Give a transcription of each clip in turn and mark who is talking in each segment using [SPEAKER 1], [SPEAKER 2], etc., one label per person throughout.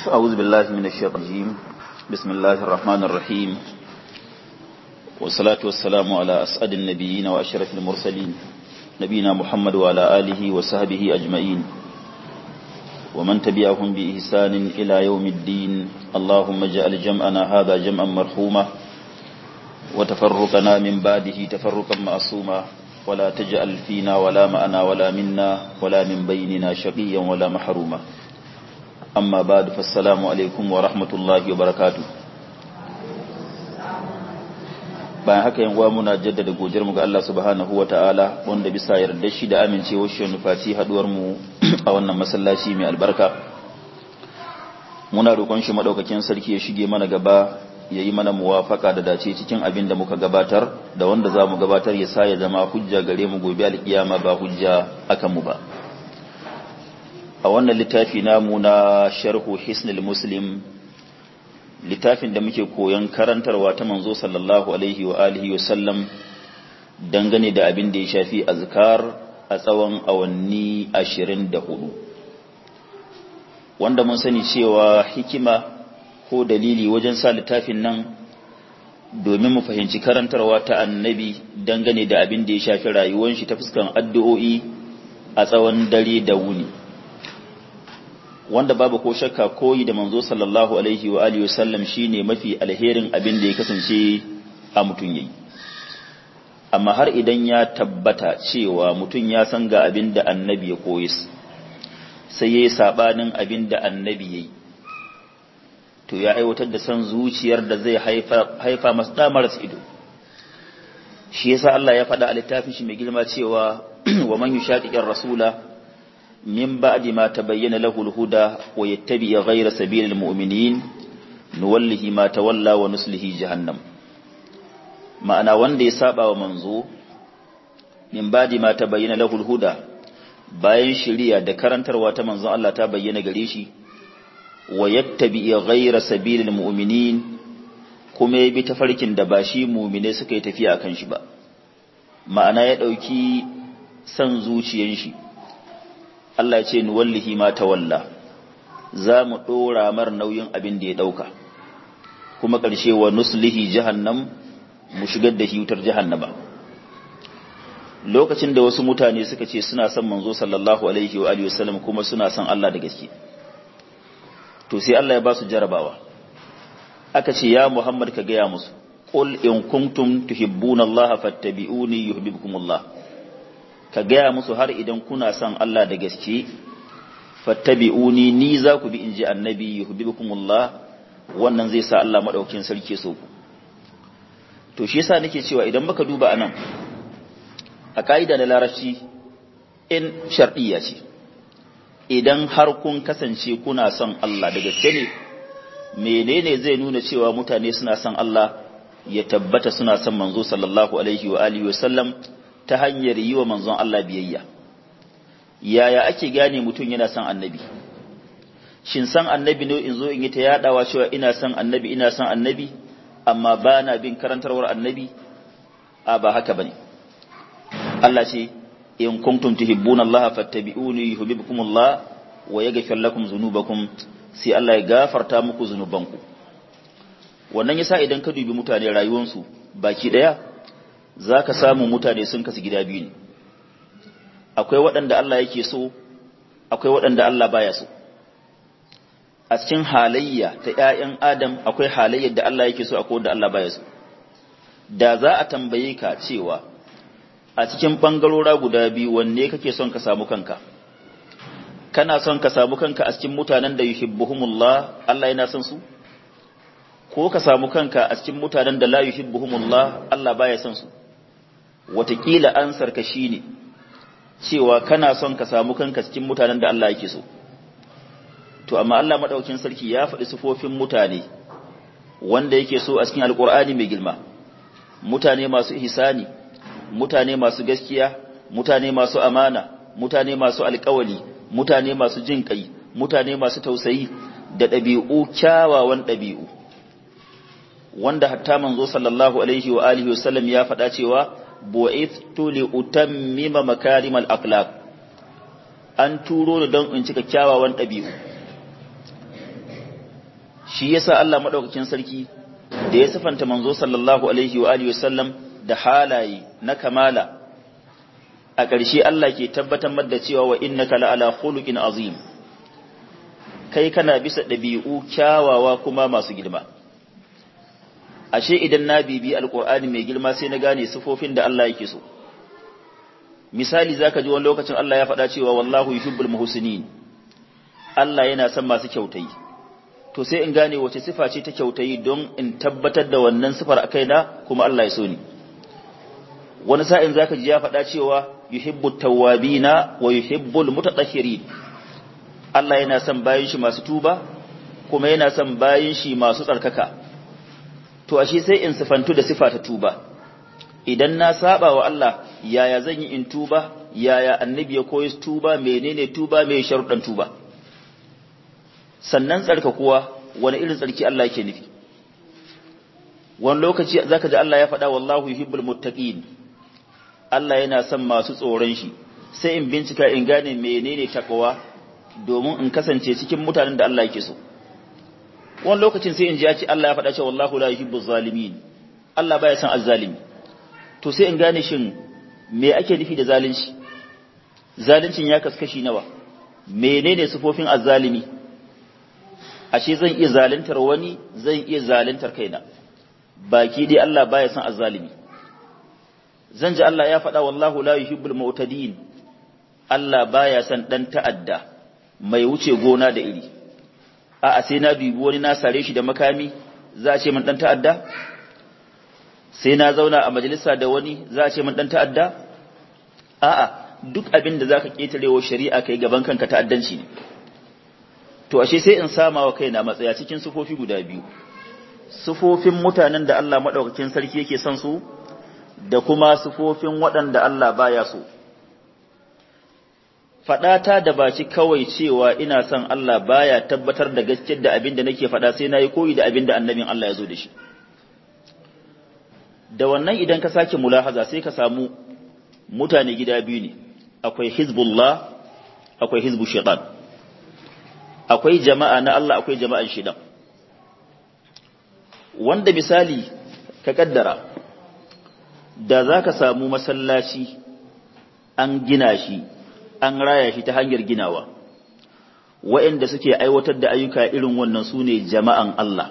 [SPEAKER 1] أعوذ بالله من الشيطان الرجيم بسم الله الرحمن الرحيم والصلاة والسلام على أسعد النبيين وأشرف المرسلين نبينا محمد وعلى آله وصحبه أجمعين ومن تبعهم بإحسان إلى يوم الدين اللهم اجعل جمعنا هذا جمعا مرحوما وتفرقنا من بعده تفرقا معصوما ولا تجعل فينا ولا معنا ولا منا ولا من بيننا شقيا ولا محروما أما بعد فالسلام عليكم ورحمة الله وبركاته bayan haka yan uwa muna jaddada godiyar mu ga Allah subhanahu ta'ala wanda bisa yarda shi da amincewar shi nufaci haduwar mu a wannan masallaci mai albarka muna roƙon shi madaukakin sarki ya shige mana gaba ya yi mana muwafaka da dace cikin abin da muka gabatar da wanda za mu gabatar ya sa ya zama hujja gare mu gobe alkiyama ba hujja akan mu ba a wannan littafi namu na sharhu hisnul muslim littafin da muke koyon karantarwa ta manzo sallallahu alaihi wa alihi wa sallam dangane da abin da ya shafi azkar a tsawon awanni 24 wanda mun sani cewa hikima ko dalili wajen sa littafin nan domin mu fahimci karantarwa ta annabi dangane da abin da ya shafi rayuwar shi ta fuskan addu'o'i a tsawon dare da wuni wanda babu ko shakka koyi da manzo sallallahu alaihi wa alihi wasallam shine mafi alherin abin da ya kasance a mutun yayi amma har idan ya tabbata cewa mutun ya san ga abin da annabi ya koyi sai yayi sabanin abin da annabi yayi to ya aiwatar da san zuciyar da zai haifa haifa masa damar ido shi yasa Allah ya faɗa a littafin shi mai girma cewa wa man yushaqiqir rasula من بعد ما تبين له الهدى ويتبع غير سبيل المؤمنين نوله ما تولى ونسله جهنم ma'ana wanda ya saba wa manzo min badi ma tabayyana lahul huda bayan shari'a da karantarwa ta manzon Allah ta bayyana gare shi wa yattabi ghayra sabilil mu'minin kuma ya bi tafarkin da ba shi mu'mine suka yi tafiya akan shi ba ma'ana ya dauki san zuciyan shi Allah ce ni wallahi ma tawalla za mu ɗora mar nauyin abin da ya ɗauka kuma ƙarshe wa nuslihi jahannam mu shigar da shi wutar jahannama lokacin da wasu mutane suka ce suna son manzo sallallahu alaihi wa alihi wasallam kuma suna son Allah da gaske to sai Allah ya ba su jarabawa aka ce ya Muhammad ka gaya musu qul in kuntum tuhibbuna Allah fattabi'uni yuhibbukumullah ka gaya musu har idan kuna son Allah da gaske fattabi'uni ni za ku bi inji annabi yuhibbukumullah wannan zai sa Allah madaukakin sarki so ku to shi yasa nake cewa idan baka duba anan a kaida da larabci in shar'iyya ce idan har kun kasance kuna son Allah da gaske ne menene zai nuna cewa mutane suna son Allah ya tabbata suna son manzo sallallahu alaihi wa alihi wa sallam ta hanyar yi wa manzon Allah biyayya yaya ake gane mutum yana son annabi shin san annabi ne in zo in yi ta yadawa cewa ina son annabi ina son annabi amma ba na bin karantarwar annabi a ba haka bane Allah ce in kuntum tuhibbuna Allah fattabi'uni yuhibbukum Allah wa yaghfir lakum dhunubakum sai Allah ya gafarta muku zunubanku wannan yasa idan ka dubi mutane rayuwarsu baki daya za ka samu mutane sun kasu gida biyu ne akwai waɗanda Allah yake so akwai waɗanda Allah baya so a cikin halayya ta ‘ya'yan adam akwai halayyar da Allah yake so akwai wanda Allah baya so da za a tambaye ka cewa a cikin ɓangarora guda biyu wanne kake son ka samu kanka kana son ka samu kanka a cikin mutanen da yuhibbuhumullah Allah yana son su ko ka samu kanka a cikin mutanen da la yuhibbuhumullah Allah baya son su watakila ansarka shi ne cewa kana son ka samu kanka cikin mutanen da Allah yake so to amma Allah madaukakin sarki ya faɗi sifofin mutane wanda yake so a cikin alkur'ani mai girma mutane masu ihsani mutane masu gaskiya mutane masu amana mutane masu alƙawali mutane masu jin kai mutane masu tausayi da ɗabi'u kyawawan ɗabi'u wanda hatta manzo sallallahu alaihi wa alihi wasallam ya faɗa cewa bu'ithtu li utammima makarimal akhlaq an turo ni don in cika kyawawan ɗabi'u shi yasa Allah madaukakin sarki da ya sifanta manzo sallallahu alaihi wa alihi wasallam da halaye na kamala a ƙarshe Allah ke tabbatar da cewa wa innaka la'ala khuluqin azim kai kana bisa ɗabi'u kyawawa kuma masu girma ashe idan na bibi alqur'ani mai girma sai na gane sifofin da Allah yake so misali zaka ji wani lokacin Allah ya faɗa cewa wallahu yuhibbul muhsinin Allah yana son masu kyautayi to sai in gane wace sifa ce ta kyautayi don in tabbatar da wannan sifar a kaina kuma Allah ya so ni wani sa'in zaka ji ya faɗa cewa yuhibbut tawwabina wa yuhibbul mutatahhirin Allah yana son bayin shi masu tuba kuma yana son bayin shi masu tsarkaka to ashe sai in sifantu da sifa ta tuba idan na saba wa Allah yaya zan yi in tuba yaya annabi ya koyi tuba menene tuba mai sharuɗan tuba sannan tsarkakuwa wani irin tsarki Allah yake nufi wani lokaci zaka ji Allah ya faɗa wallahu yuhibbul muttaqin Allah yana son masu tsoron shi sai in bincika in gane menene takwa domin in kasance cikin mutanen da Allah yake so wani lokacin sai in ji ya ce Allah ya faɗa cewa wallahu la yuhibbuz zalimin Allah baya son azzalimi to sai in gane shin me ake nufi da zalunci zaluncin ya kaskashi nawa menene sifofin azzalimi ashe zan iya zaluntar wani zan iya zaluntar kaina baki dai Allah baya son azzalimi zan ji Allah ya faɗa wallahu la yuhibbul mu'tadin Allah baya son dan ta'adda mai wuce gona da iri a'a sai na dubi wani na sare shi da makami za a ce min dan ta'adda sai na zauna a majalisa da wani za a ce min dan ta'adda a'a duk abin da zaka ketarewa shari'a kai gaban kanka ta'addanci ne to ashe sai in sama wa kaina matsaya cikin sufofi guda biyu sufofin mutanen da Allah madaukakin sarki yake son su da kuma sufofin waɗanda Allah baya so faɗata da baci kawai cewa ina son Allah baya tabbatar da gaskiyar da abin da nake faɗa sai nayi koyi da abin da annabin Allah ya zo da shi da wannan idan ka sake mulahaza sai ka samu mutane gida biyu ne akwai hizbullah akwai hizbu shaitan akwai jama'a na Allah akwai jama'an shaitan wanda misali ka kaddara da za ka samu masallaci an gina shi an raya shi ta hanyar ginawa waɗanda suke aiwatar da ayyuka irin wannan su ne jama'an Allah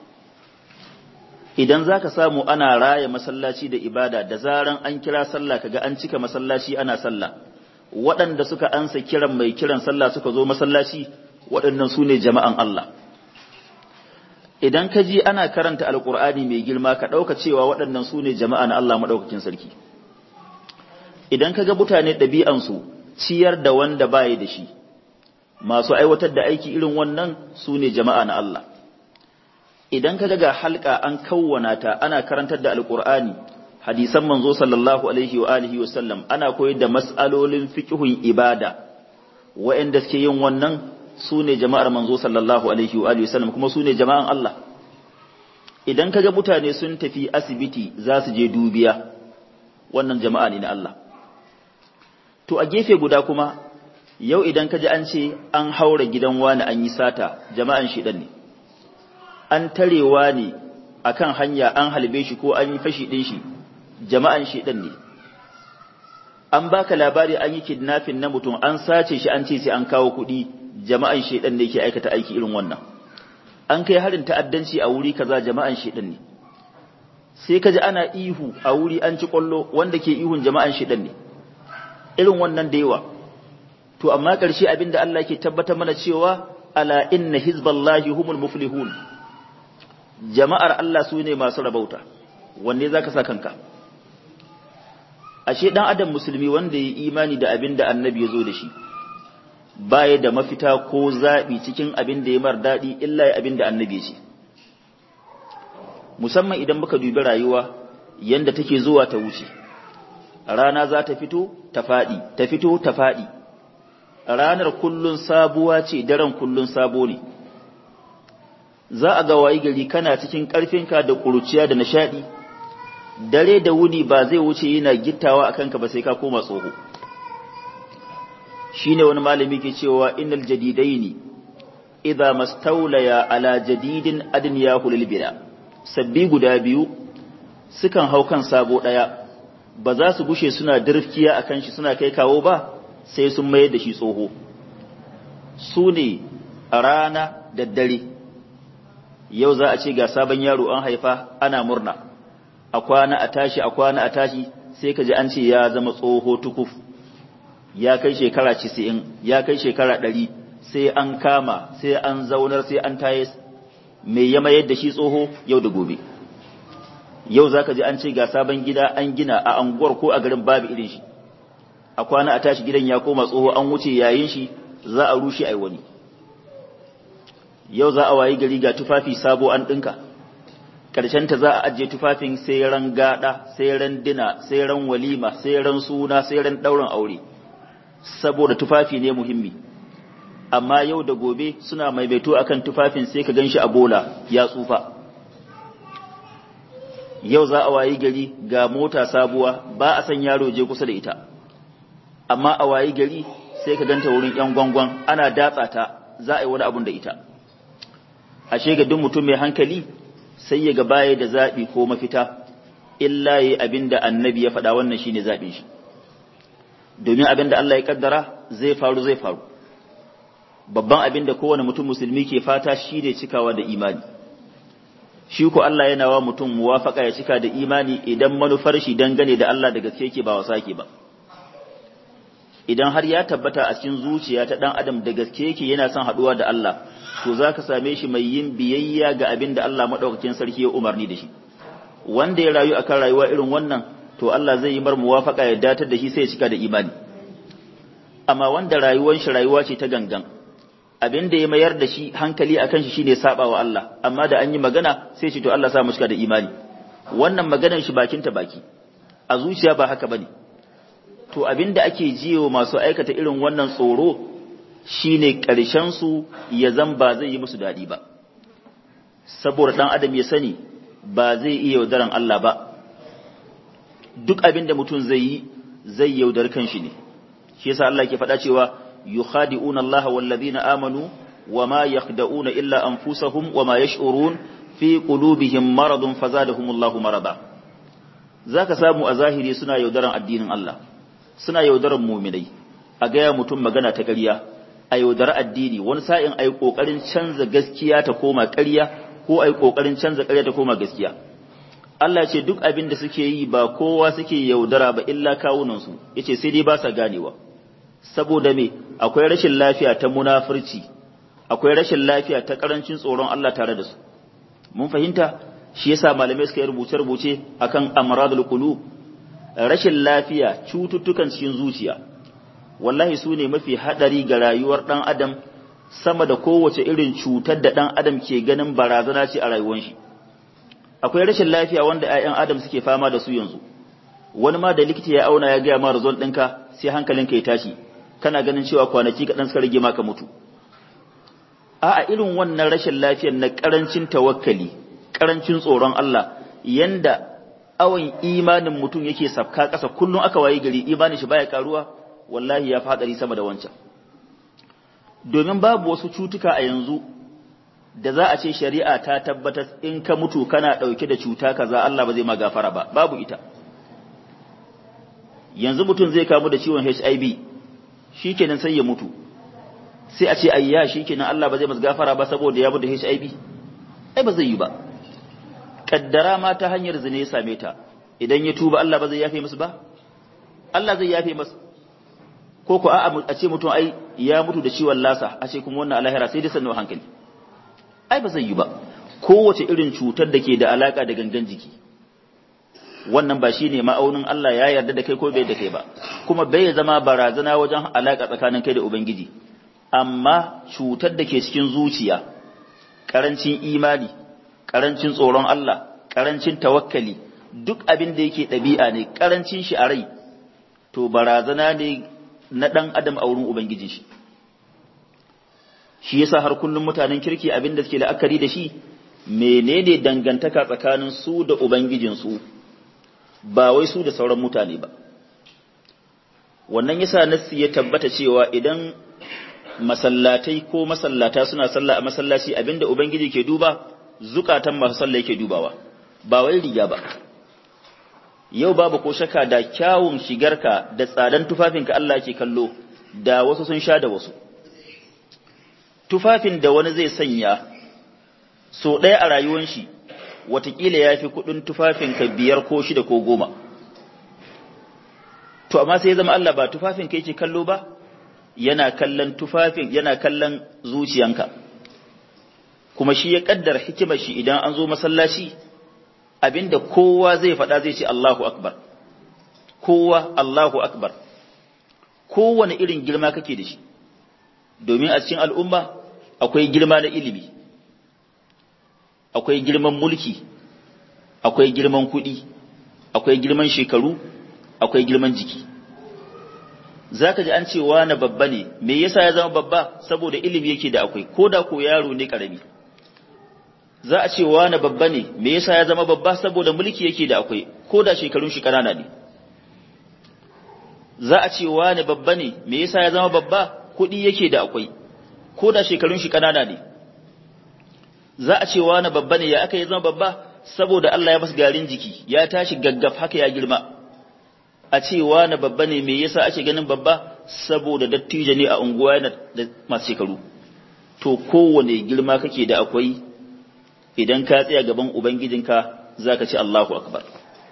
[SPEAKER 1] idan za ka samu ana raya masallaci da ibada da zaran an kira sallah kaga an cika masallaci ana sallah waɗanda suka ansa kiran mai kiran sallah suka zo masallaci waɗannan su ne jama'an Allah idan ka ji ana karanta alƙur'ani mai girma ka ɗauka cewa waɗannan su ne jama'a na Allah maɗaukakin sarki idan ka ga mutane ɗabi'ansu ciyar da wanda baya da shi masu aiwatar da aiki irin wannan su ne jama'a na Allah idan ka ga halka an kawwana ta ana karantar da alƙur'ani hadisan manzo sallallahu alaihi wa alihi wa sallam ana koyar da mas'alolin fiqhun ibada wa'anda suke yin wannan su ne jama'ar manzo sallallahu alaihi wa alihi wasallam kuma su ne jama'an Allah idan kaga mutane sun tafi asibiti za su je dubiya wannan jama'a ne na Allah to a gefe guda kuma yau idan kaji an ce an haura gidan wani an yi sata jama'an shidan ne an tarewa ne akan hanya an halbe shi ko an yi fashi din shi jama'an shidan ne an baka labari an yi kidnapping na mutum an sace shi an ce sai an kawo kuɗi jama'an shedan ne ke aikata aiki irin wannan an kai harin ta'addanci a wuri kaza jama'an shedan ne sai kaji ana ihu a wuri an ci kwallo wanda ke ihun jama'an shedan ne irin wannan da yawa to amma ƙarshe abinda Allah ke tabbatar mana cewa ala inna hizballahi humul muflihun jama'ar Allah su ne masu rabauta wanne zaka sa kanka ashe dan adam musulmi wanda ya imani da abinda annabi ya zo da shi baya da mafita ko zaɓi cikin abin da ya mar daɗi illa ya abin da annabi ce musamman idan muka dubi rayuwa yanda take zuwa ta wuce rana za ta fito ta faɗi ta fito ta faɗi ranar kullun sabuwa ce daren kullun sabo ne za a ga wayi gari kana cikin ƙarfinka da ƙuruciya da nishaɗi dare da wuni ba zai wuce yana gittawa a kanka ba sai ka koma tsoho shine wani malami ke cewa innal jadidaini idza mastawlaya ala jadidin adniyahu lil bida sabbi guda biyu sukan hau kan sabo daya ba za su gushe suna dirfkiya akan shi suna kai kawo ba sai sun mayar da shi tsoho su ne a rana da dare yau za a ce ga sabon yaro an haifa ana murna a kwana a tashi a kwana a tashi sai ka ji an ce ya zama tsoho tukuf ya kai shekara 90 ya kai shekara 100 sai an kama sai an zaunar sai an taye mai ya mayar da shi tsoho yau da gobe yau za ka ji an ce ga sabon gida an gina a anguwar ko a garin babu irin shi a kwana a tashi gidan ya koma tsoho an wuce yayin shi za a rushe ai wani yau za a wayi gari ga tufafi sabo an ɗinka ta za a ajiye tufafin sai ran gada sai ran dina sai ran walima sai ran suna sai ran ɗaurin aure saboda tufafi ne muhimmi amma yau da gobe suna maimaito akan tufafin sai ka ganshi a bola ya tsufa yau za a wayi gari ga mota sabuwa ba a san yaro je kusa da ita amma a wayi gari sai ka ganta wurin yan gwangwan ana datsa ta za a yi wani abun da ita ashe ga duk mutum mai hankali sai ya ga baya da zaɓi ko mafita illa yi abin da annabi ya faɗa wannan shine zaɓin shi domin abin da Allah ya kaddara zai faru zai faru babban abin da kowane mutum musulmi ke fata shine cikawa da imani shi ko Allah yana wa mutum muwafaka ya cika da imani idan manufar shi dangane da Allah da gaske yake ba wasa ke ba idan har ya tabbata a cikin zuciya ta dan adam da gaske yake yana son haduwa da Allah to zaka same shi mai yin biyayya ga abin da Allah madaukakin sarki ya umarni da shi wanda ya rayu akan rayuwa irin wannan to Allah zai yi mar muwafaka ya datar da shi sai ya cika da imani amma wanda rayuwar shi rayuwa ce ta gangan abin da ya mayar da shi hankali akan shi shine saba wa Allah amma da an yi magana sai shi to Allah sa mu cika da imani wannan maganar shi bakin ta baki a zuciya ba haka bane to abin da ake jiyo masu aikata irin wannan tsoro shine ƙarshen su ya zan ba zai yi musu daɗi ba saboda ɗan adam ya sani ba zai iya yaudaran Allah ba duk abin da mutum zai yi zai yaudar kanshi ne shi yasa Allah ke faɗa cewa yukhadi'una Allah wallazina amanu wama yakhda'una illa anfusahum wama yash'urun fi qulubihim maradun fazadahumullahu marada zaka samu a zahiri suna yaudaran addinin Allah suna yaudaran muminai a gaya mutum magana ta ƙarya a yaudara addini wani sa'in a yi ƙoƙarin canza gaskiya ta koma ƙarya ko a yi ƙoƙarin canza ƙarya ta koma gaskiya Allah ce duk abin da suke yi ba kowa suke yaudara ba illa kawunansu ya ce sai dai ba sa ganewa saboda me akwai rashin lafiya ta munafurci akwai rashin lafiya ta ƙarancin tsoron Allah tare da su mun fahimta shi yasa malamai suka yi rubuce-rubuce akan amradul qulub rashin lafiya cututtukan cikin zuciya wallahi su ne mafi haɗari ga rayuwar ɗan adam sama da kowace irin cutar da ɗan adam ke ganin barazana ce a rayuwar shi akwai rashin lafiya wanda 'ya'yan adam suke fama da su yanzu wani ma da likita ya auna ya gaya ma result ɗinka sai hankalinka ya tashi kana ganin cewa kwanaki kaɗan suka rage maka mutu a'a irin wannan rashin lafiyar na ƙarancin tawakkali ƙarancin tsoron Allah yanda awon imanin mutum yake safka ƙasa kullum aka waye gari imanin shi baya karuwa wallahi ya fadari sama da wancan domin babu wasu cutuka a yanzu da za a ce shari'a ta tabbatar in ka mutu kana ɗauke da cuta kaza Allah ba zai ma gafara ba babu ita yanzu mutum zai kamu da ciwon HIV shikenan sai ya mutu sai a ce ayya shikenan Allah ba zai masa gafara ba saboda ya mutu HIV ai ba zai yi ba kaddara ma ta hanyar zina ya same ta idan ya tuba Allah ba zai yafe musu ba Allah zai yafe masa ko ko a ce mutum ai ya mutu da ciwon lasa a ce kuma wannan alahira sai dai sannu hankali ai ba zai yi ba kowace irin cutar da ke da alaka da gangan jiki wannan ba shine ma'aunin Allah ya yarda da kai ko bai da kai ba kuma bai zama barazana wajen alaka tsakanin kai da ubangiji amma cutar da ke cikin zuciya karancin imani karancin tsoron Allah karancin tawakkali duk abin da yake ɗabi'a ne karancin shi a rai to barazana ne na ɗan adam a wurin ubangijin shi shi yasa har kullum mutanen kirki abin da suke la'akari da shi menene dangantaka tsakanin su da ubangijin su ba wai su da sauran mutane ba wannan yasa nassi ya tabbata cewa idan masallatai ko masallata suna sallah a masallaci abinda ubangiji ke duba zukatan masu sallah yake dubawa ba wai riga ba yau babu ko shaka da kyawun shigarka da tsadan tufafinka Allah ke kallo da wasu sun sha da wasu tufafin da wani zai sanya so ɗaya a rayuwar shi watakila ya fi kuɗin tufafinka biyar ko shida ko goma to amma sai ya zama Allah ba tufafinka yake kallo ba yana kallon tufafin yana kallon zuciyanka kuma shi ya kaddar hikimar shi idan an zo masallaci abinda kowa zai faɗa zai ce Allahu akbar kowa Allahu akbar kowane irin girma kake da shi domin a cikin al'umma akwai girma na ilimi akwai girman mulki akwai girman kuɗi akwai girman shekaru akwai girman jiki zaka ji an ce wani babba ne me yasa ya zama babba saboda ilimi yake da akwai ko da ko yaro ne karami za a ce wani babba ne me yasa ya zama babba saboda mulki yake da akwai ko da shekarun shi kanana ne za a ce wani babba ne me yasa ya zama babba kuɗi yake da akwai ko da shekarun shi kanana ne za a ce wani babba ne ya aka ya zama babba saboda Allah ya basu garin jiki ya tashi gaggaf haka ya girma a ce wani babba ne me yasa ake ganin babba saboda dattijo ne a unguwa yana da masu shekaru to kowane girma kake da akwai idan ka tsaya gaban ubangijinka zaka ce Allahu akbar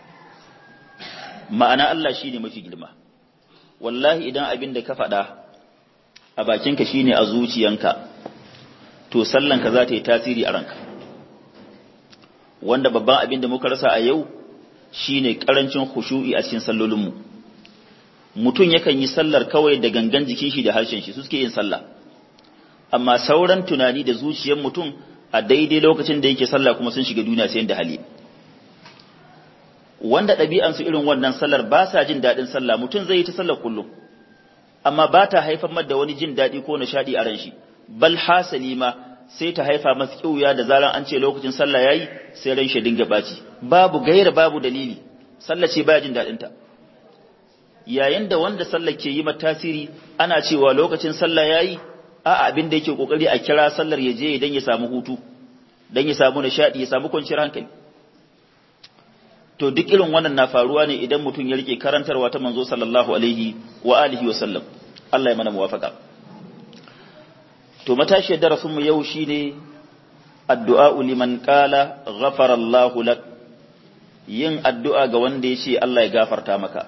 [SPEAKER 1] ma'ana Allah shine mafi girma wallahi idan abin da ka faɗa a bakinka shine a zuciyanka to sallanka za ta yi tasiri a ranka wanda babban abin da muka rasa a yau shine karancin khushu'i a cikin sallolinmu mutum yakan yi sallar kawai da gangan jikin shi da harshen shi su suke yin sallah amma sauran tunani da zuciyar mutum a daidai lokacin da yake sallah kuma sun shiga duniya sai da hali wanda ɗabi'ansu irin wannan sallar ba sa jin daɗin sallah mutum zai yi ta sallar kullum amma ba ta haifar da wani jin daɗi ko nishaɗi a ran shi bal hasali ma sai ta haifa masa kiuya da zaran an ce lokacin sallah yayi sai ran shi dinga baci babu gaira babu dalili sallah ce baya jin daɗin ta yayin da wanda sallar ke yi mata tasiri ana cewa lokacin sallah yayi a abin da yake kokari a kira sallar ya je idan ya samu hutu dan ya samu nishadi ya samu kwanciyar hankali to duk irin wannan na faruwa ne idan mutum ya rike karantarwa ta manzo sallallahu alaihi wa alihi wa sallam Allah ya mana muwafaka to matashi darasin mu yau shine addu'a liman qala ghafara Allah lak yin addu'a ga wanda yace Allah ya gafarta maka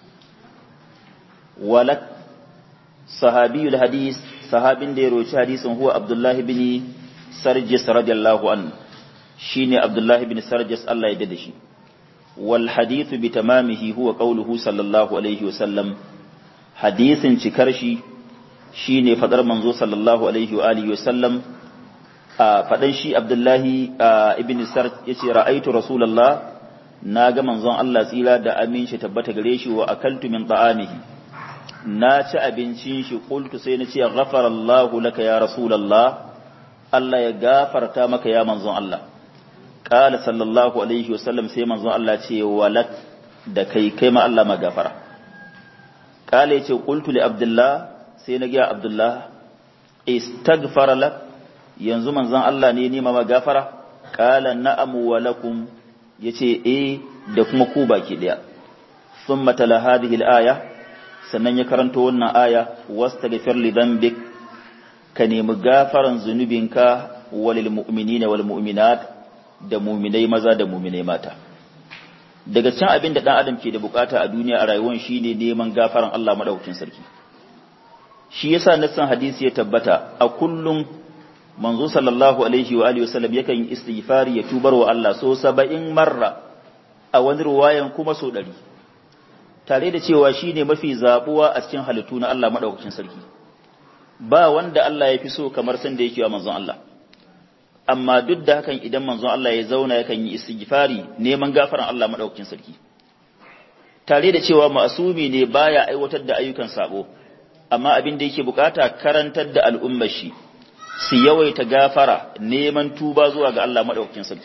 [SPEAKER 1] walak sahabiyul hadis sahabin da ya roci hadisin huwa Abdullah ibn Sarjis radiyallahu anhu shine Abdullah ibn Sarjis Allah ya dade shi والحديث بتمامه هو قوله صلى الله عليه وسلم حديث cikar-shi shine fadar manzo sallallahu alaihi wa alihi wasallam a fadan shi Abdullahi ibn Sar yace ra'aitu rasulullah naga manzon Allah tsira da amin shi tabbata gare shi wa akaltu min ta'amihi na ci abincin shi qultu sai na ce ghafara Allahu laka ya rasulullah Allah ya gafarta maka ya manzon Allah Kala sallallahu alaihi wasallam sai manzon Allah ce walak da kai kai ma Allah magafara. Kala yace qultu li Abdullah sai na ga Abdullah istaghfara lak yanzu manzon Allah ne nima magafara kala na'am wa lakum yace eh da kuma ku baki daya. Thumma tala hadhihi al-aya sannan ya karanto wannan aya wastaghfir li dhanbik ka nemi gafaran zunubinka walil mu'minina wal mu'minat da muminai maza da muminai mata daga cikin abin da dan adam ke da bukata a duniya a rayuwar shine neman gafaran Allah madaukakin sarki shi yasa nassan hadisi ya tabbata a kullum manzo sallallahu alaihi wa alihi wasallam yakan yi istighfari ya tubar wa Allah so 70 marra a wani ruwayan kuma so 100 tare da cewa shine mafi zabuwa a cikin halittu na Allah madaukakin sarki ba wanda Allah ya fi so kamar san da yake wa manzon Allah amma duk da hakan idan manzon Allah ya zauna yakan yi istighfari neman gafaran Allah madaukakin sarki tare da cewa ma'asumi ne baya aiwatar da ayyukan sabo amma abin da yake bukata karantar da al'ummar shi su yawaita gafara neman tuba zuwa ga Allah madaukakin sarki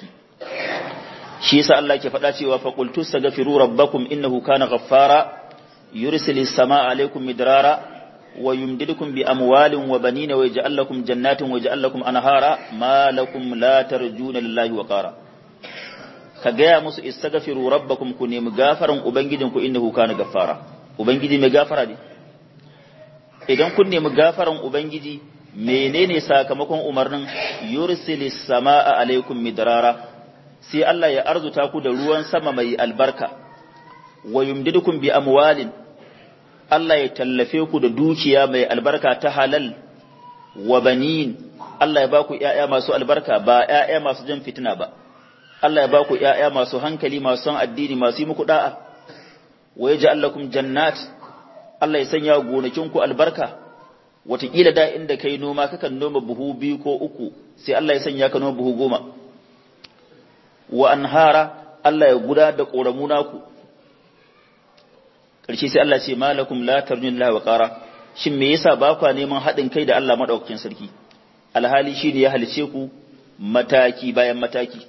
[SPEAKER 1] shi yasa Allah ke faɗa cewa fa qultu astaghfiru rabbakum innahu kana ghaffara yursilis samaa alaykum midrara wa yumdidukum bi amwalin wa banina wa yaj'al lakum jannatin wa yaj'al lakum anhara ma lakum la tarjuna lillahi wa qara ka gaya musu istaghfiru rabbakum ku nemi gafaran ubangijinku innahu kana gaffara ubangiji mai gafara ne idan kun nemi gafaran ubangiji menene sakamakon umarnin yursilis samaa alaikum midrara sai Allah ya arzuta ku da ruwan sama mai albarka wa yumdidukum bi amwalin Allah ya tallafe ku da dukiya mai albarka ta halal wa banin Allah ya baku ƴaƴa masu albarka ba ƴaƴa masu jan fitina ba Allah ya baku ƴaƴa masu hankali masu son addini masu yi muku da'a wa yaj'al lakum jannat Allah ya sanya gonakin ku albarka wataƙila da inda kai noma kakan noma buhu biyu ko uku sai Allah ya sanya ka noma buhu goma wa anhara Allah ya guda da ƙoramu naku ƙarshe sai Allah ce malakum la tarjun la wa qara shin me yasa ba ku neman haɗin kai da Allah madaukakin sarki alhali shi ne ya halice ku mataki bayan mataki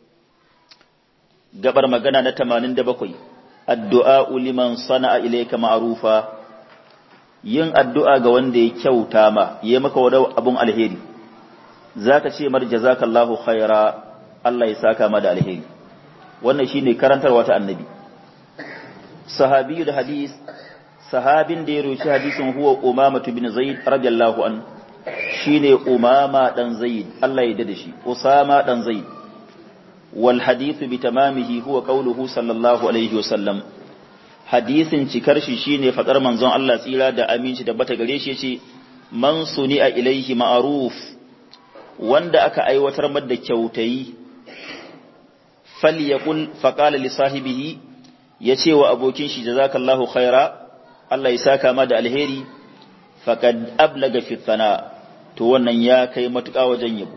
[SPEAKER 1] gabar magana na 87 addu'a liman sana'a ilayka ma'rufa yin addu'a ga wanda ya kyauta ma yayi maka wani abun alheri zaka ce mar jazakallahu khaira Allah ya saka ma da alheri wannan shine karantarwa ta annabi sahabiyu da hadis sahabin da ya roci hadisin huwa umama bin zaid radiyallahu an shine umama dan zaid Allah ya dade shi usama dan zaid wal hadithu bi tamamihi huwa qawluhu sallallahu alaihi wasallam hadisin cikar shi shine fadar manzon Allah tsira da aminci da bata gare shi yace man suni'a ilaihi ma'ruf wanda aka aiwatar da kyautayi falyaqul faqala li sahibihi yace wa abokin shi jazakallahu khaira Allah ya saka ma da alheri faqad ablaga fi thana to wannan ya kai matuƙa wajen yabo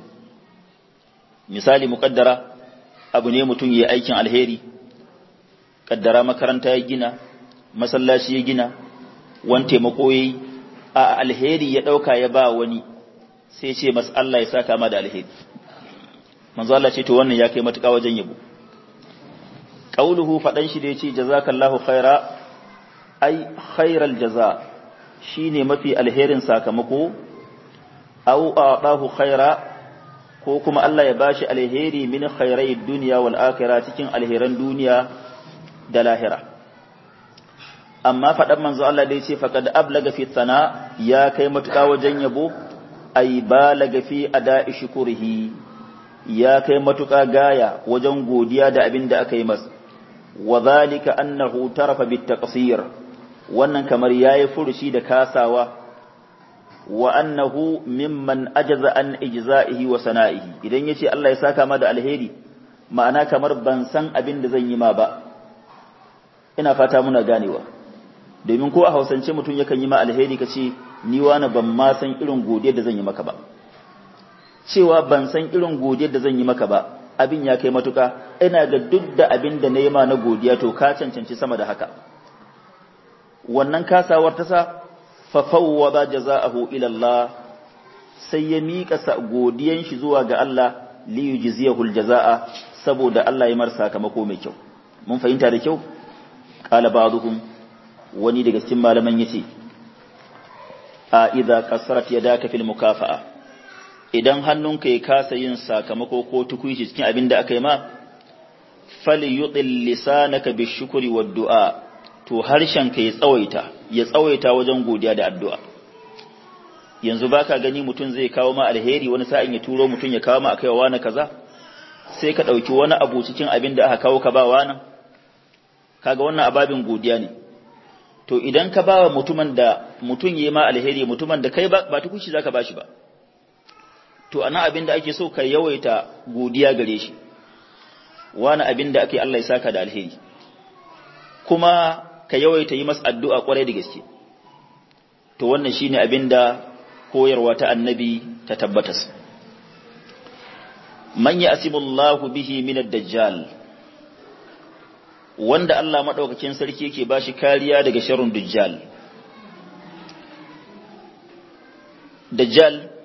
[SPEAKER 1] misali muqaddara abu ne mutum yayi aikin alheri kaddara makaranta ya gina masallaci ya gina wani taimako yayi a alheri ya dauka ya ba wani sai ce mas Allah ya saka ma da alheri manzo Allah ce to wannan ya kai matuƙa wajen yabo qauluhu fadan shi da yace jazakallahu khaira ai khairal jaza shine mafi alherin sakamako aw a'dahu khaira ko kuma Allah ya bashi alheri min khairai dunya wal akhirah cikin alheran duniya da lahira amma fadan manzo Allah da yace faqad ablaga fi sana ya kai matuƙa wajen yabo ai balaga fi ada'i shukurihi ya kai matuƙa gaya wajen godiya da abin da aka yi masa wa zalika annahu tarafa bit taqsir wannan kamar yayi furushi da kasawa wa annahu mimman ajaza an ijza'ihi wa sana'ihi idan yace Allah ya saka ma da alheri ma'ana kamar ban san abin da zan yi ma ba ina fata muna ganewa domin ko a hausance mutum yakan yi ma alheri kace ni wani ban ma san irin godiyar da zan yi maka ba cewa ban san irin godiyar da zan yi maka ba abin ya kai matuka ina ga duk da abin da na yi ma na godiya to ka cancanci sama da haka wannan kasawar ta sa fafawwa ba jaza'ahu ila Allah sai ya miƙa sa godiyan shi zuwa ga Allah li yujziyahu aljaza'a saboda Allah ya mar sakamako mai kyau mun fahimta da kyau qala ba'dhum wani daga cikin malaman yace a idza qasarat yadaka fil mukafa'a idan hannunka ya kasa yin sakamako ko tukuici cikin abin da aka yi ma fali yuɗin lisanaka bi shukuri wa du'a to harshenka ya tsawaita ya tsawaita wajen godiya da addu'a yanzu baka gani mutum zai kawo ma alheri wani sa'in ya turo mutum ya kawo ma akai wa wani kaza sai ka ɗauki wani abu cikin abin da aka kawo ka ba wani kaga wannan ababin godiya ne to idan ka ba wa mutumin da mutum ya ma alheri mutumin da kai ba tukuci zaka ba shi ba to ana abin da ake so ka yawaita godiya gare shi wani abin da ake Allah ya saka da alheri kuma ka yawaita yi masa addu'a kwarai da gaske to wannan shine abin da koyarwa ta annabi ta tabbatas man ya'simullahu bihi min ad-dajjal wanda Allah madaukakin sarki yake bashi kariya daga sharrin dajjal dajjal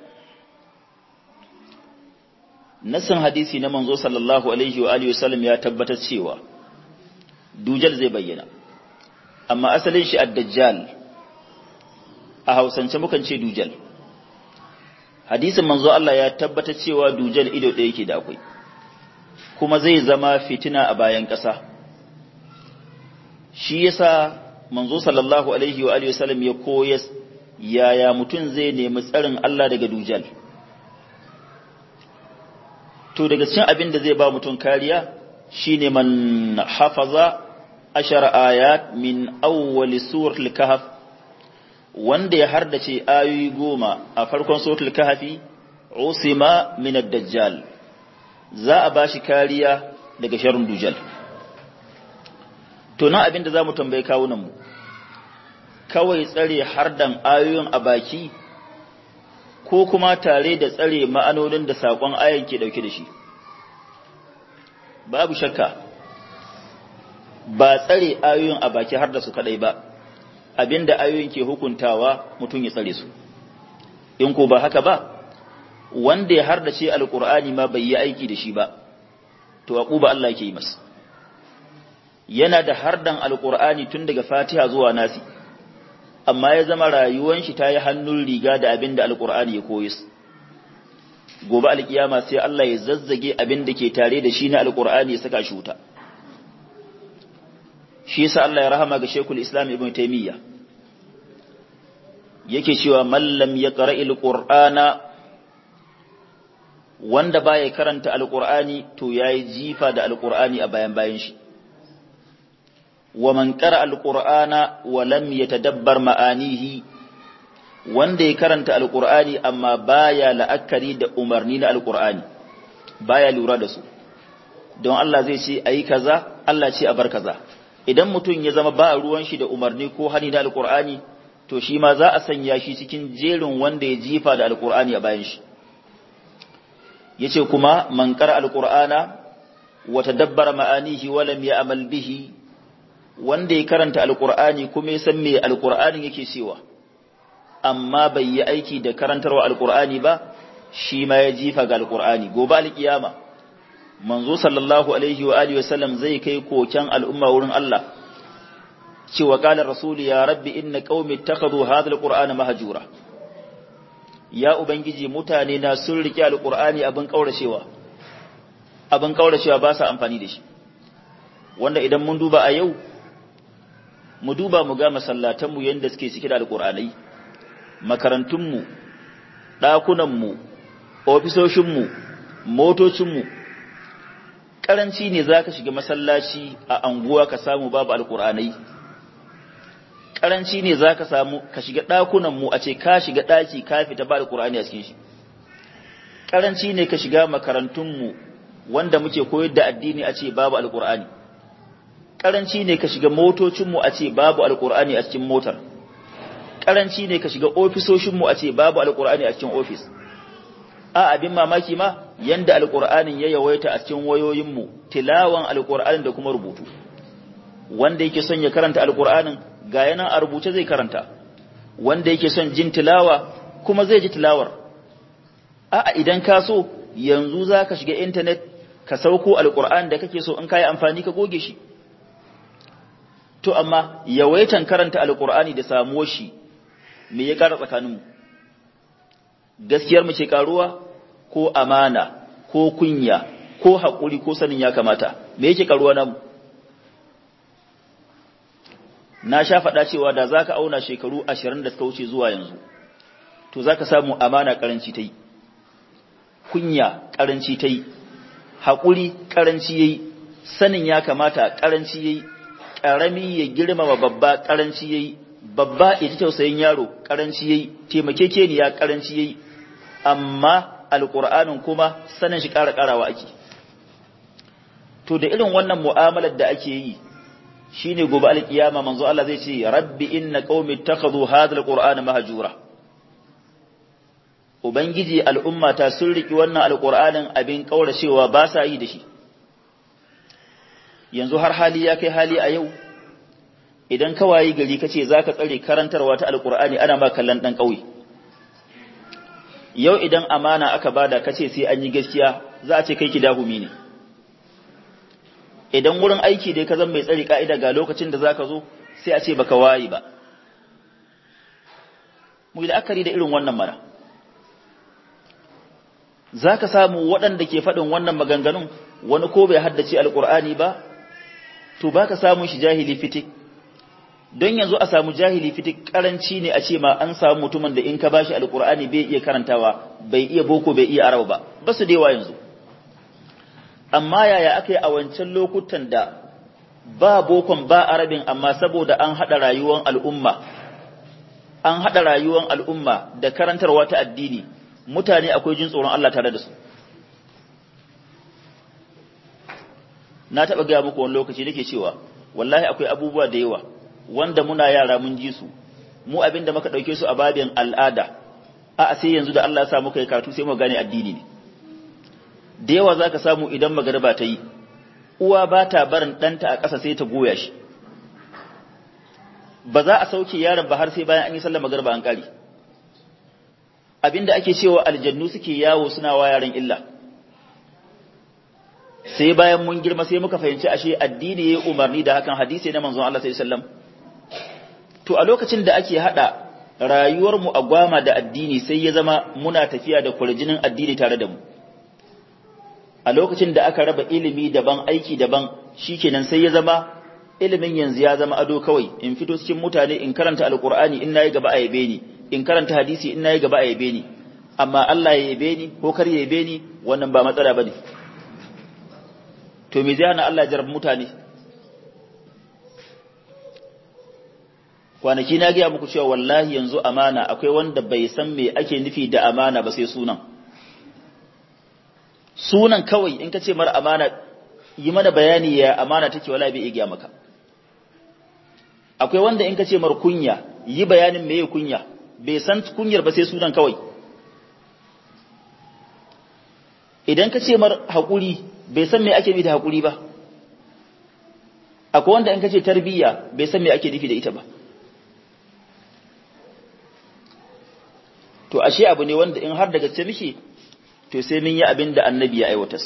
[SPEAKER 1] nasin hadisi na manzo sallallahu alaihi wa alihi wasallam ya tabbatar cewa dujal zai bayyana amma asalin shi ad-dajjal a hausance mukan ce dujal hadisin manzo Allah ya tabbata cewa dujal ido ɗaya yake da akwai kuma zai zama fitina a bayan ƙasa shi yasa manzo sallallahu alaihi wa alihi wasallam ya koyas yaya mutum zai nemi tsarin Allah daga dujal to daga cikin abin da zai ba mutum kariya shine man hafaza ashar ayat min awwal suratul kahf wanda ya hardace ayoyi goma a farkon suratul kahfi usima min ad-dajjal za a bashi kariya daga sharrin dujal to nan abin da zamu tambaye kawunan mu kawai tsare hardan ayoyin a baki ko kuma tare da tsare ma'anonin da sakon ayan ke dauke da shi babu shakka ba tsare ayoyin a baki har da su kadai ba abinda ayoyin ke hukuntawa mutum ya tsare su in ko ba haka ba wanda ya hardace alqur'ani ma bai yi aiki da shi ba to aquba Allah yake yi masa yana da hardan alqur'ani tun daga fatiha zuwa nasi amma ya zama rayuwan shi ta yi hannun riga da abinda alqur'ani ya koyi gobe alkiyama sai Allah ya zazzage abin da ke tare da shi na alqur'ani ya saka shi wuta shi yasa Allah ya rahama ga Sheikhul Islam Ibn Taymiyyah yake cewa man lam yaqra'il qur'ana wanda baya karanta alqur'ani to yayi jifa da alqur'ani a bayan bayan shi wa man qara'a alqur'ana wa lam yatadabbar ma'anihi wanda ya karanta alqur'ani amma baya la'akari da umarni na alqur'ani baya lura da su don Allah zai ce ayi kaza Allah ce a bar kaza idan mutum ya zama ba ruwan shi da umarni ko hani da alkur'ani to shi ma za a sanya shi cikin jerin wanda ya jifa da alkur'ani a bayan shi yace kuma man qara alqur'ana wa tadabbara ma'anihi wa lam ya'mal bihi wanda ya karanta alqur'ani kuma ya san me alqur'anin yake cewa amma bai yi aiki da karantarwa alqur'ani ba shi ma ya jifa ga alqur'ani gobe alkiyama manzo sallallahu alaihi wa alihi wasallam zai kai koken al'umma wurin Allah cewa qala rasul ya rabbi inna qaumi ittakhadhu hadha alqur'ana mahjura ya ubangiji mutane na sun rike alqur'ani abin kauracewa abin kauracewa ba sa amfani da shi wanda idan mun duba a yau mu duba mu ga masallatan mu yanda suke cike da alqur'anai makarantun mu dakunan mu ofisoshin mu motocin mu karanci ne za ka shiga masallaci a anguwa ka samu babu alkur'anai karanci ne za ka samu ka shiga ɗakunanmu a ce ka shiga ɗaki ka fita ba alkur'ani a cikin shi karanci ne ka shiga makarantunmu wanda muke koyar da addini a ce babu alkur'ani karanci ne ka shiga motocinmu a ce babu alkur'ani a cikin motar karanci ne ka shiga ofisoshinmu a ce babu alkur'ani a cikin ofis a abin mamaki ma yanda alkur'anin ya yawaita a cikin wayoyinmu tilawan alkur'anin da kuma rubutu wanda yake son ya karanta alkur'anin ga yana a rubuce zai karanta wanda yake son jin tilawa kuma zai ji tilawar a idan ka so yanzu za ka shiga intanet ka sauko alkur'an da kake so in ka yi amfani ka goge shi to amma yawaitan karanta alkur'ani da samuwar shi me ya kara tsakaninmu gaskiyar mu ce karuwa ko amana ko kunya ko haƙuri ko sanin ya kamata me yake karuwa namu na sha faɗa cewa da za ka auna shekaru ashirin da suka wuce zuwa yanzu to za ka samu amana ƙaranci ta yi kunya ƙaranci ta yi haƙuri ƙaranci ya yi sanin ya kamata ƙaranci ya yi ƙarami ya girmama babba ƙaranci ya yi babba ya ji tausayin yaro ƙaranci ya yi taimakekeniya ƙaranci ya yi amma alƙur'anin kuma sanin shi ƙara ƙarawa ake to da irin wannan mu'amalar da ake yi shine gobe alkiyama manzo Allah zai ce rabbi inna qaumi ittakhadhu hadha alqur'ana mahjura ubangiji al'ummata sun riki wannan alqur'anin abin kauracewa ba sa yi da shi yanzu har hali ya kai hali a yau idan ka wayi gari kace zaka tsare karantarwa ta alqur'ani ana ma kallon dan kauye yau idan amana aka bada kace sai an yi gaskiya za a ce kai kidahumi ne idan wurin aiki dai ka zama mai tsari ka'ida ga lokacin da zaka zo sai a ce baka wayi ba mu yi la'akari da irin wannan mana za ka samu waɗanda ke faɗin wannan maganganun wani ko bai haddace alƙur'ani ba to ba ka samun shi jahili fitik don yanzu a samu jahili fitik karanci ne a ce ma an samu mutumin da in ka bashi alƙur'ani bai iya karantawa bai iya boko bai iya arabu ba ba su dewa yanzu amma yaya aka yi a wancan lokutan da ba bokon ba arabin amma saboda an haɗa rayuwar al'umma an haɗa rayuwar al'umma da karantarwa ta addini mutane akwai jin tsoron Allah tare da su na taɓa gaya muku wani lokaci nake cewa wallahi akwai abubuwa da yawa wanda muna yara mun ji su mu abin da muka ɗauke su a babin al'ada a sai yanzu da Allah ya sa muka yi karatu sai mu gane addini ne da yawa za ka samu idan magariba ta yi uwa ba ta barin ɗanta a ƙasa sai ta goya shi ba za a sauke yaron ba har sai bayan an yi sallar magariba an ƙari abinda ake cewa aljannu suke yawo suna wa yaran illa sai bayan mun girma sai muka fahimci ashe addini ya umarni da hakan hadisi na manzon Allah sallallahu alaihi wasallam to a lokacin da ake hada rayuwar mu a gwama da addini sai ya zama muna tafiya da kurjinin addini tare da mu a lokacin da aka raba ilimi daban aiki daban shikenan sai ya zama ilimin yanzu ya zama ado kawai in fito cikin mutane in karanta alqur'ani in nayi gaba a yabe ni in karanta hadisi in nayi gaba a yabe ni amma Allah ya yabe ni ko kar ya yabe ni wannan ba matsala bane to me zai hana Allah jarab mutane kwanaki na gaya muku cewa wallahi yanzu amana akwai wanda bai san me ake nufi da amana ba sai sunan sunan kawai in ka ce mara amana yi mana bayani ya amana take wala bai iya maka akwai wanda in ka ce mar kunya yi bayanin meye kunya bai san kunyar ba sai sunan kawai idan ka ce mar haƙuri bai san me ake nufi da haƙuri ba akwai wanda in ka ce tarbiyya bai san me ake nufi da ita ba to ashe abu ne wanda in har da gaske muke to sai mun yi abin da annabi ya aiwatar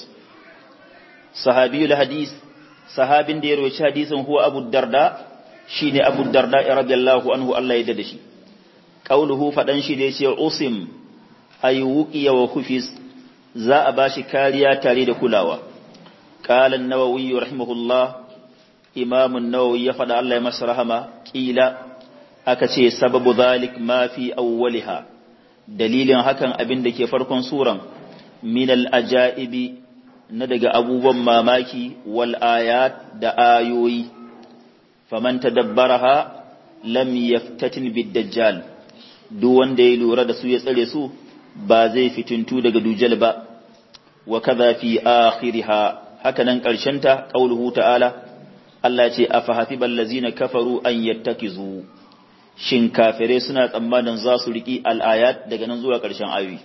[SPEAKER 1] sahabiyul hadis sahabin da ya rawaci hadisin huwa abu darda shine abu darda radiyallahu anhu Allah ya dada shi qauluhu fadan shi da yace usim ay wuqiya wa khufis za a bashi kariya tare da kulawa qala an-nawawi rahimahullah imam an-nawawi ya fada Allah ya masa rahama kila aka ce sababu zalik ma fi awwaliha dalilin hakan abin da ke farkon suran min al-ajaibi na daga abubuwan mamaki wal ayat da ayoyi faman tadabbaraha lam yaftatin bid dajjal duk wanda ya lura da su ya tsare su ba zai fituntu daga dujal ba wa kaza fi akhiriha haka nan karshen ta qauluhu ta'ala Allah ce afa hasibal ladzina kafaru an yattakizu shin kafirai suna tsammanin za su riki al-ayat daga nan zuwa karshen ayoyi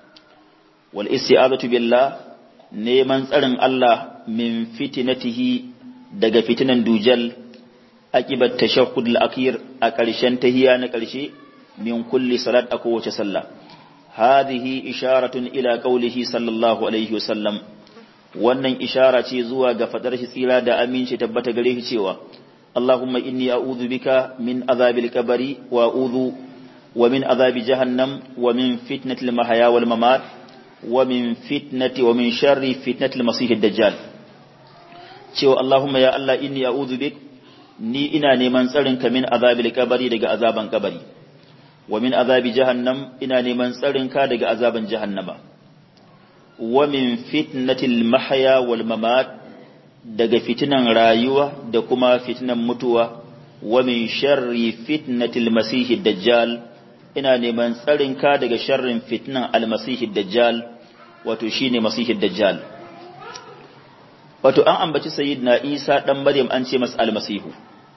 [SPEAKER 1] wal isti'azatu billah neman tsarin Allah min fitinatihi daga fitinan dujal aqibat tashahhud al-akhir a ƙarshen tahiya na ƙarshe min kulli salat a kowace sallah hadhihi isharatun ila qawlihi sallallahu alaihi wasallam wannan ishara ce zuwa ga fadar shi tsira da aminci tabbata gare shi cewa Allahumma inni a'udhu bika min azabil qabri wa a'udhu wa min azabi jahannam wa min fitnatil mahya wal mamat wa min fitnati wa min sharri fitnatil masihid dajjal cewa Allahumma ya Allah inni a'udhu bik ni ina neman tsarin ka min azabil kabari daga azaban kabari wa min azabi jahannam ina neman tsarin ka daga azaban jahannama wa min fitnatil mahya wal mamat daga fitinan rayuwa da kuma fitinan mutuwa wa min sharri fitnatil masihid dajjal ina neman tsarin ka daga sharrin fitnan almasihid dajjal wato shine masihid dajjal wato an ambaci sayyidina Isa dan Maryam an ce masa almasihu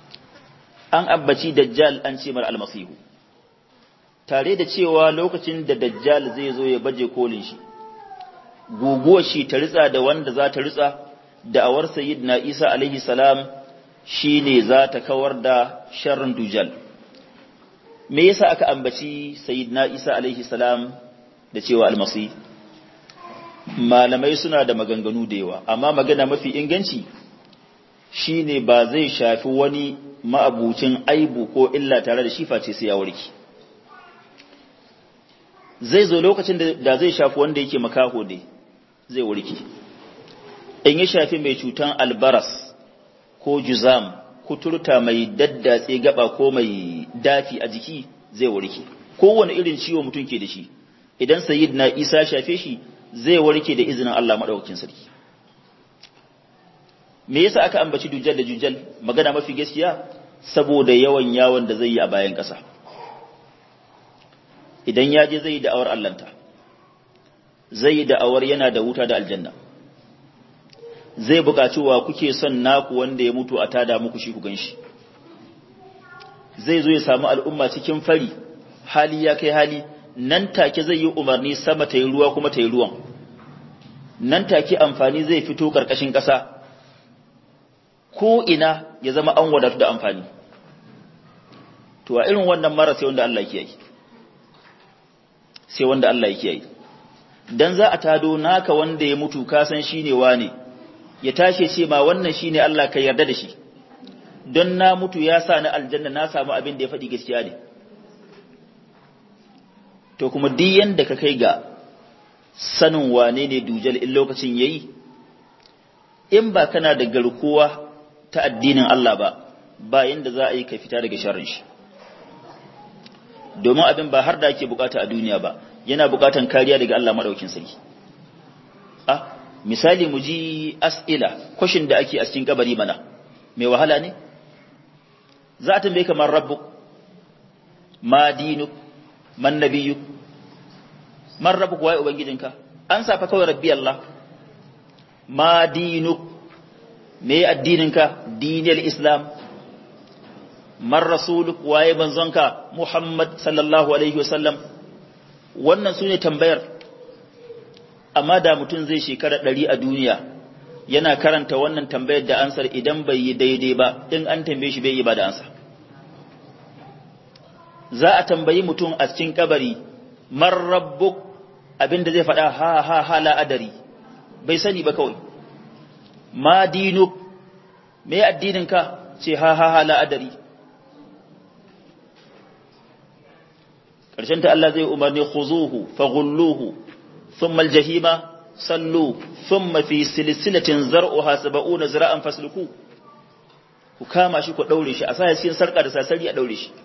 [SPEAKER 1] an ambaci dajjal an ce mar almasihu tare da cewa lokacin da dajjal zai zo ya baje kolin shi guguwar shi ta ritsa da wanda za ta ritsa da'awar sayyidina Isa alaihi salam shine za ta kawar da sharrin dujjal me yasa aka ambaci sayyidina Isa alaihi salam da cewa almasi malamai suna da maganganu da yawa amma magana mafi inganci shine ba zai shafi wani ma'abucin aibu ko illa tare da shi face sai ya warke zai zo lokacin da zai shafi wanda yake makaho dai zai warke in ya shafi mai cutan albaras ko juzam kuturta mai daddatse gaba ko mai dafi a jiki zai warke kowane irin ciwo mutum ke da shi idan sayyid na isa shafe shi zai warke da izinin Allah madaukakin sarki me yasa aka ambaci dujjal da dujjal magana mafi gaskiya saboda yawan yawon da zai yi a bayan ƙasa idan ya je zai yi da'awar allanta zai yi da'awar yana da wuta da aljanna zai buƙaci wa kuke son naku wanda ya mutu a tada muku shi ku ganshi zai zo ya samu al'umma cikin fari hali ya kai hali nan take zai yi umarni sama ta yi ruwa kuma ta yi ruwan nan take amfani zai fito ƙarƙashin ƙasa ko ina ya zama an wadatu da amfani to a irin wannan mara sai wanda Allah yake yi sai wanda Allah yake yi dan za a tado naka wanda ya mutu ka san shine wane ya tashi ce ma wannan shine Allah ka yarda da shi don na mutu ya sa ni aljanna na samu abin da ya faɗi gaskiya ne to kuma duk yanda ka kai ga sanin wane ne dujal in lokacin yayi in ba kana da garkuwa ta addinin Allah ba ba yanda za a yi ka fita daga sharrin shi domin abin ba har da ake bukata a duniya ba yana bukatan kariya daga Allah madaukin sarki ah misali mu ji as'ila kwashin da ake a cikin kabari mana mai wahala ne za a tambaye kamar rabbuk ma dinuk man nabiyuk man rabbuk waye ubangijinka an safa kawai rabbi Allah ma dinuk me addininka dinil islam man rasuluk waye manzonka muhammad sallallahu alaihi wasallam wannan sune tambayar amma da mutum zai shekara ɗari a duniya yana karanta wannan tambayar da ansar idan bai yi daidai ba in an tambaye shi bai yi ba da ansa za a tambayi mutum a cikin kabari man rabbuk abinda zai faɗa ha ha ha la adari bai sani ba kawai ma dinuk me addininka ce ha ha ha la adari ƙarshen ta Allah zai umarni khuzuhu faghulluhu thumma aljahima sallu thumma fi silsilatin zar'uha sab'una zira'an fasluku ku kama shi ku daure shi a sa cikin sarka da sasari a daure shi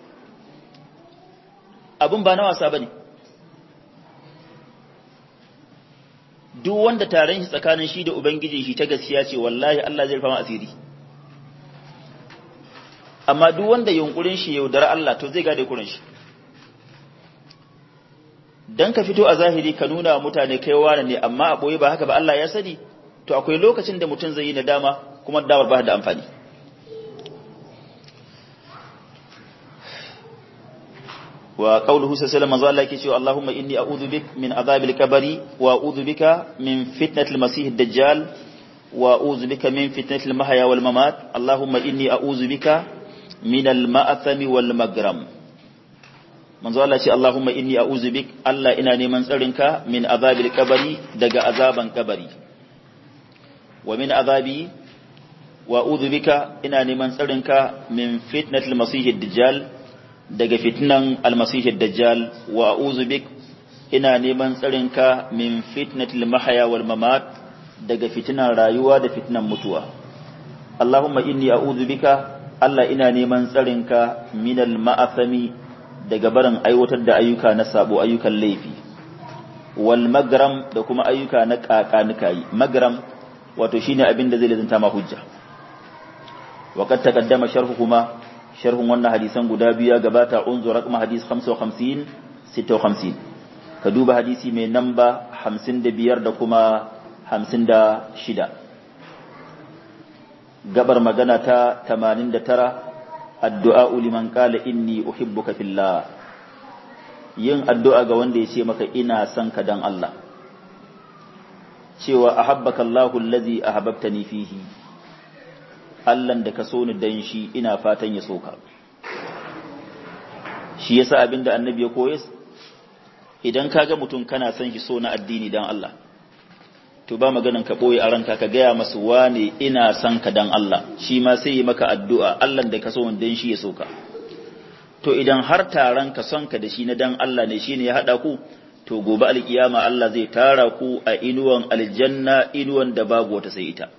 [SPEAKER 1] abun ba na wasa bane duk wanda taron shi tsakanin shi da ubangiji shi ta gaskiya ce wallahi Allah zai rufa asiri amma duk wanda yunkurin shi yaudara Allah to zai gade kurin shi dan ka fito a zahiri ka nuna wa mutane kai wani ne amma a boye ba haka ba Allah ya sani to akwai lokacin da mutum zai yi nadama kuma damar ba da amfani wa qawluhu sallallahu alaihi wasallam cewa Allahumma inni a'udhu bik min adhabil kabari wa a'udhu bika min fitnatil masih ad-dajjal wa a'udhu bika min fitnatil mahya wal mamat Allahumma inni a'udhu bika min al-ma'athami wal magram manzo Allah ce Allahumma inni a'udhu bik Allah ina neman tsarinka min azabil kabari daga azaban kabari wa min azabi wa a'udhu bika ina neman tsarinka min fitnatil masih ad-dajjal daga fitnan al-masih ad-dajjal wa a'udhu bik ina neman tsarinka min fitnatil mahya wal mamat daga fitnan rayuwa da fitnan mutuwa Allahumma inni a'udhu bika Allah ina neman tsarinka minal ma'athami daga barin aiwatar da ayyuka na sabo ayyukan laifi wal magram da kuma ayyuka na kakanuka yi magram wato shine abin da zai lazanta ma hujja waqad taqaddama sharhu kuma sharhun wannan hadisan guda biyu ya gabata unzu raqam hadis 55 56 ka duba hadisi mai namba 55 da kuma 56 gabar magana ta 89 addu'a liman qala inni uhibbuka fillah yin addu'a ga wanda ya ce maka ina son ka dan Allah cewa ahabbaka Allahu allazi ahabbtani fihi Allah da ka so ni dan shi ina fatan ya soka shi yasa abinda annabi ya koyes idan kaga mutum kana son shi so na addini dan Allah to ba maganan ka boye a ranka ka gaya masu wane ina son ka dan Allah shi ma sai yi maka addu'a Allah da ka so dan shi ya soka to idan har taron ka son ka da shi na dan Allah ne shine ya hada ku to gobe alkiyama Allah zai tara ku a inuwan aljanna inuwan da babu wata sai ita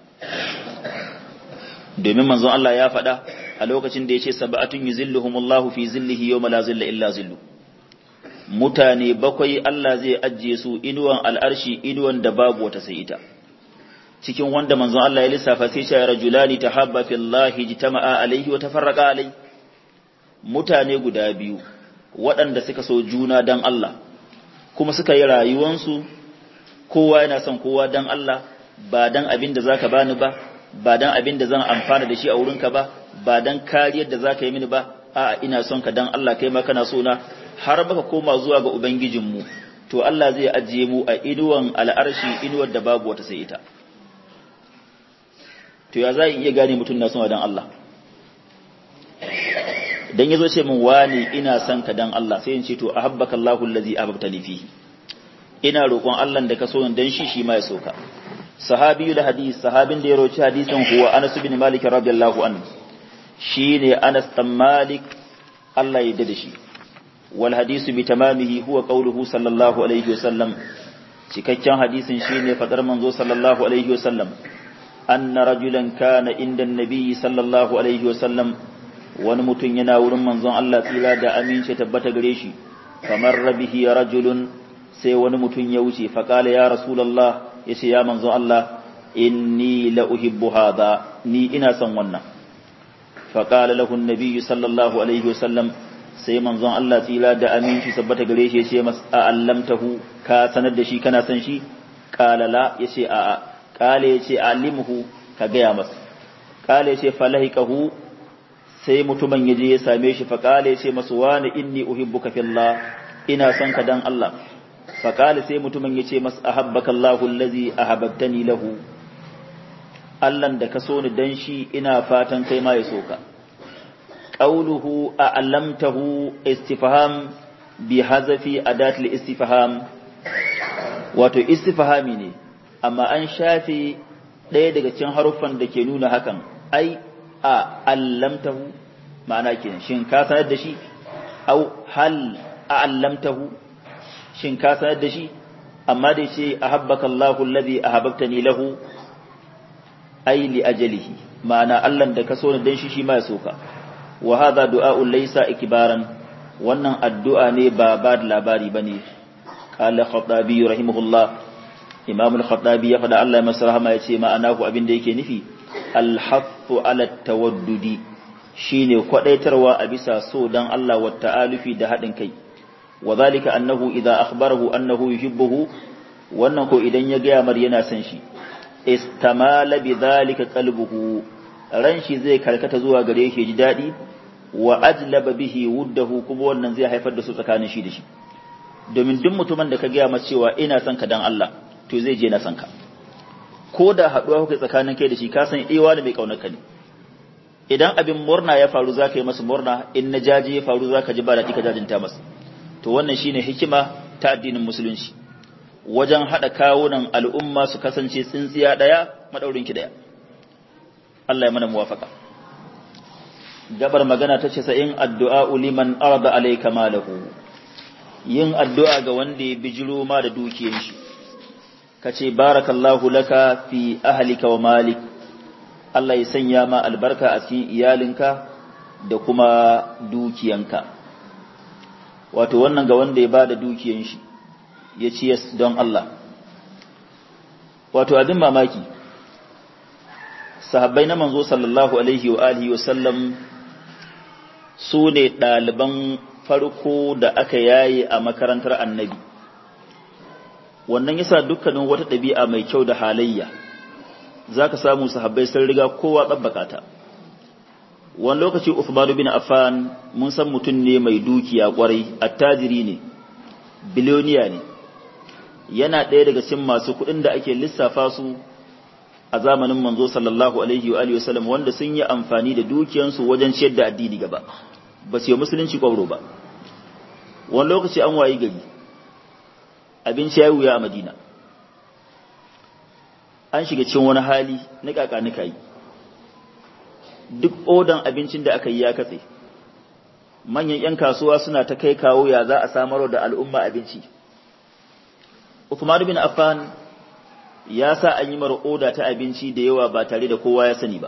[SPEAKER 1] domin manzon Allah ya faɗa a lokacin da ya ce sab'atun yuzilluhumullahu fi zillihi yawma la zilla illa zillu mutane bakwai Allah zai ajiye su inuwan al'arshi inuwan da babu wata sai ita cikin wanda manzon Allah ya lissafa sai ce rajulani tahabba fillahi jitama'a alaihi wa tafarraqa alai mutane guda biyu waɗanda suka so juna dan Allah kuma suka yi rayuwansu kowa yana son kowa dan Allah ba dan abin da zaka bani ba ba dan abin da zan amfana da shi a wurinka ba ba dan kariyar da zaka yi mini ba a'a ina son ka dan Allah kai ma kana so na har baka koma zuwa ga ubangijinmu to Allah zai ajiye mu a inuwan al'arshi inuwar da babu wata sai ita to ya za iya gane mutum na son dan Allah dan yazo ce min wani ina son ka dan Allah sai in ce to ahabbaka Allahu allazi ahbabtani fihi ina roƙon Allah da ka so dan shi shi ma ya soka sahabiyu da hadis sahabin da ya roci hadisin huwa Anas bin Malik radiyallahu anhu shine Anas bin Malik Allah ya yarda da shi wal hadisu bi tamamihi huwa qawluhu sallallahu alaihi wasallam cikakken hadisin shine fadar manzo sallallahu alaihi wasallam anna rajulan kana inda annabi sallallahu alaihi wasallam wani mutum yana wurin manzon Allah tsira da amince tabbata gare shi kamar rabihi rajulun sai wani mutum ya wuce faqala ya rasulullah yace ya manzon Allah inni la uhibbu hadha ni ina son wannan faqala lahu an-nabi sallallahu alaihi wasallam sai manzon Allah tsira da aminci sabbata gare shi yace mas allamtahu ka sanar da shi kana son shi qala la yace a a qala yace alimuhu ka gaya masa qala yace falahikahu sai mutumin yaje ya same shi fa qala yace masu wani inni uhibbuka fillah ina son ka dan Allah fa qala sai mutumin yace mas ahabbaka Allahu allazi ahabbtani lahu Allah da ka so ni dan shi ina fatan kai ma ya soka قوله أعلمته استفهام بحذف أداة الاستفهام wato istifhami ne amma an shafe ɗaya daga cikin haruffan da ke nuna hakan ai a allamtahu ma'ana kenan shin ka sanar da shi au hal a allamtahu shin ka sanar da shi amma da ce ahabbaka Allahu alladhi ahabbtani lahu ai li ajalihi ma'ana Allah da ka so ni dan shi shi ma ya soka wa hadha du'a'un laysa ikbaran wannan addu'a ne ba ba da labari bane qala khatabi rahimahullah imam al-khatabi ya fada Allah ya masa rahama yace ma'ana ku abin da yake nufi al-haffu ala tawaddudi shine kwadaitarwa a bisa so dan Allah wa ta'alufi da hadin kai wa zalika annahu idza akhbarahu annahu yuhibbuhu wannan ko idan ya ga mar yana son shi istamala bi dhalika qalbuhu ran shi zai karkata zuwa gare shi ji daɗi wa ajlaba bihi wuddahu kuma wannan zai haifar da su tsakanin shi da shi domin duk mutumin da ka gaya masa cewa ina son ka dan Allah to zai je na son ka ko da haɗuwa kuka tsakanin kai da shi ka san ewa da mai kaunar ka ne idan abin murna ya faru za ka yi masa murna in na jaji ya faru za ka ji ba daɗi ka jajinta masa to wannan shine hikima ta addinin musulunci wajen haɗa kawunan al'umma su kasance tsintsiya ɗaya maɗaurinki ɗaya Allah ya mana muwafaka gabar magana ta ce sa'in addu'a liman arda alayka malahu yin addu'a ga wanda ya bijiro ma da dukiyar shi kace barakallahu laka fi ahlika wa malik Allah ya sanya ma albarka a cikin iyalinka da kuma dukiyanka wato wannan ga wanda ya bada dukiyar shi ya ci don Allah wato abin mamaki sahabbai na manzo sallallahu alaihi wa alihi wa sallam su ne ɗaliban farko da aka yaye a makarantar annabi wannan yasa dukkanin wata ɗabi'a mai kyau da halayya za ka samu sahabbai sun riga kowa tsabbaka ta wani lokaci Uthman bin Affan mun san mutum ne mai dukiya kwarai attajiri ne biloniya ne yana ɗaya daga cikin masu kuɗin da ake lissafa su a zamanin manzo sallallahu alaihi wa alihi wasallam wanda sun yi amfani da dukiyansu wajen ciyar da addini gaba ba su yi musulunci kwabro ba wani lokaci an wayi gari abinci ya wuya a madina an shiga cikin wani hali na kakanika yi duk odan abincin da aka yi ya katse manyan 'yan kasuwa suna ta kai kawo ya za a samar da al'umma abinci Uthman bin Affan ya sa an yi mara oda ta abinci da yawa ba tare da kowa ya sani ba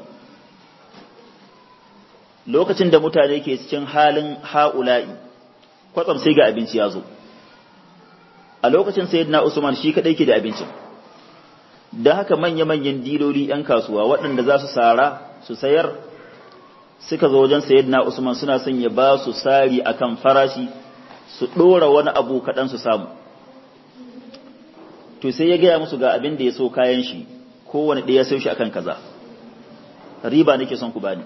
[SPEAKER 1] lokacin da mutane ke cikin halin ha'ula'i kwatsam sai ga abinci ya zo a lokacin sayyidina Usman shi kadai ke da abincin da haka manya-manyan diloli 'yan kasuwa waɗanda za su sara su sayar suka zo wajen sayyidina Usman suna son ya ba su sari akan farashi su ɗora wani abu kaɗan su samu to sai ya gaya musu ga abin da ya so kayan shi kowane ɗaya sai shi akan kaza riba nake son ku bani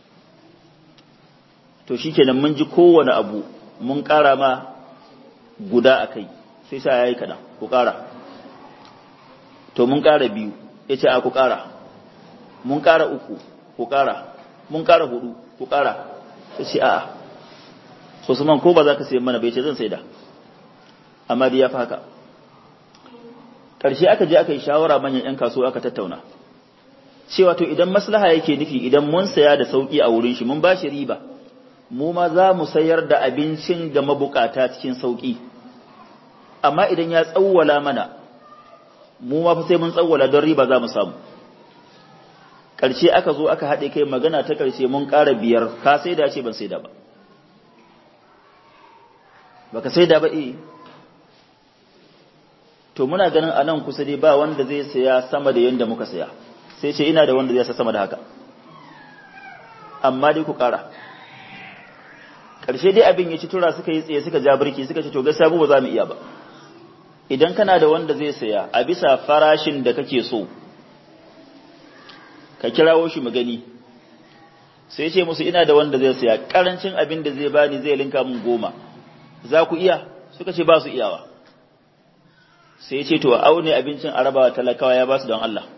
[SPEAKER 1] to shikenan mun ji kowane abu mun ƙara ma guda a kai sai sa ya yi kaɗan ku ƙara to mun ƙara biyu ya ce a ku ƙara mun ƙara uku ku ƙara mun ƙara hudu ku ƙara ya ce a'a Usman ko ba za ka sayi mana bai ce zan saida amma dai ya fi haka ƙarshe aka je aka yi shawara manyan 'yan kasuwa aka tattauna cewa to idan maslaha yake nufi idan mun saya da sauƙi a wurin shi mun ba shi riba mu ma za mu sayar da abincin ga mabukata cikin sauƙi amma idan ya tsawwala mana mu ma fa sai mun tsawwala don riba za mu samu ƙarshe aka zo aka haɗe kai magana ta ƙarshe mun ƙara biyar ka sai da ce ban sai da ba baka sai da ba eh to muna ganin a nan kusa dai ba wanda zai saya sama da yadda muka saya sai ce ina da wanda zai sa sama da haka amma dai ku ƙara ƙarshe dai abin ya ci tura suka yi tsaye suka ja birki suka ce to gaskiya ba za mu iya ba idan kana da wanda zai saya a bisa farashin da kake so ka kirawo shi mu gani sai ce musu ina da wanda zai saya karancin abin da zai bani zai linka mun goma za ku iya suka ce ba su iyawa sai ce to aune abincin arabawa talakawa ya ba su don Allah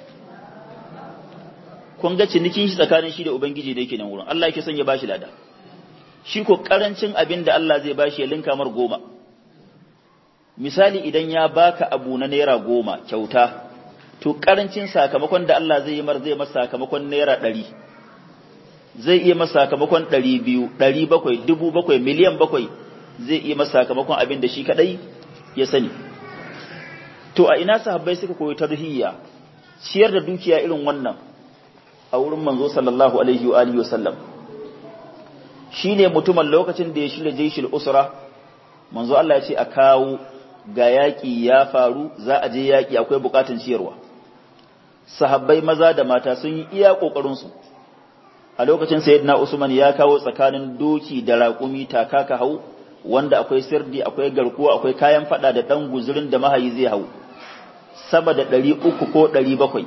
[SPEAKER 1] kun ga cinikin shi tsakanin shi da ubangiji da yake nan wurin Allah yake son ya bashi lada shi ko karancin abin da Allah zai bashi ya linka mar goma misali idan ya baka abu na naira goma kyauta to karancin sakamakon da Allah zai yi mar zai masa sakamakon naira ɗari zai iya masa sakamakon ɗari biyu ɗari bakwai dubu bakwai miliyan bakwai zai iya masa sakamakon abin da shi kaɗai ya sani to a ina sahabbai suka koyi tarbiyya ciyar da dukiya irin wannan a wurin manzo sallallahu alaihi wa alihi wasallam shine mutumin lokacin da ya shirya jaishil usra manzo Allah ya ce a kawo ga yaƙi ya faru za a je yaƙi akwai buƙatun ciyarwa sahabbai maza da mata sun yi iya ƙoƙarinsu a lokacin sayyidina usman ya kawo tsakanin doki da raƙumi takaka hau wanda akwai sirdi akwai garkuwa akwai kayan fada da ɗan guzurin da mahayi zai hau sama da ɗari uku ko ɗari bakwai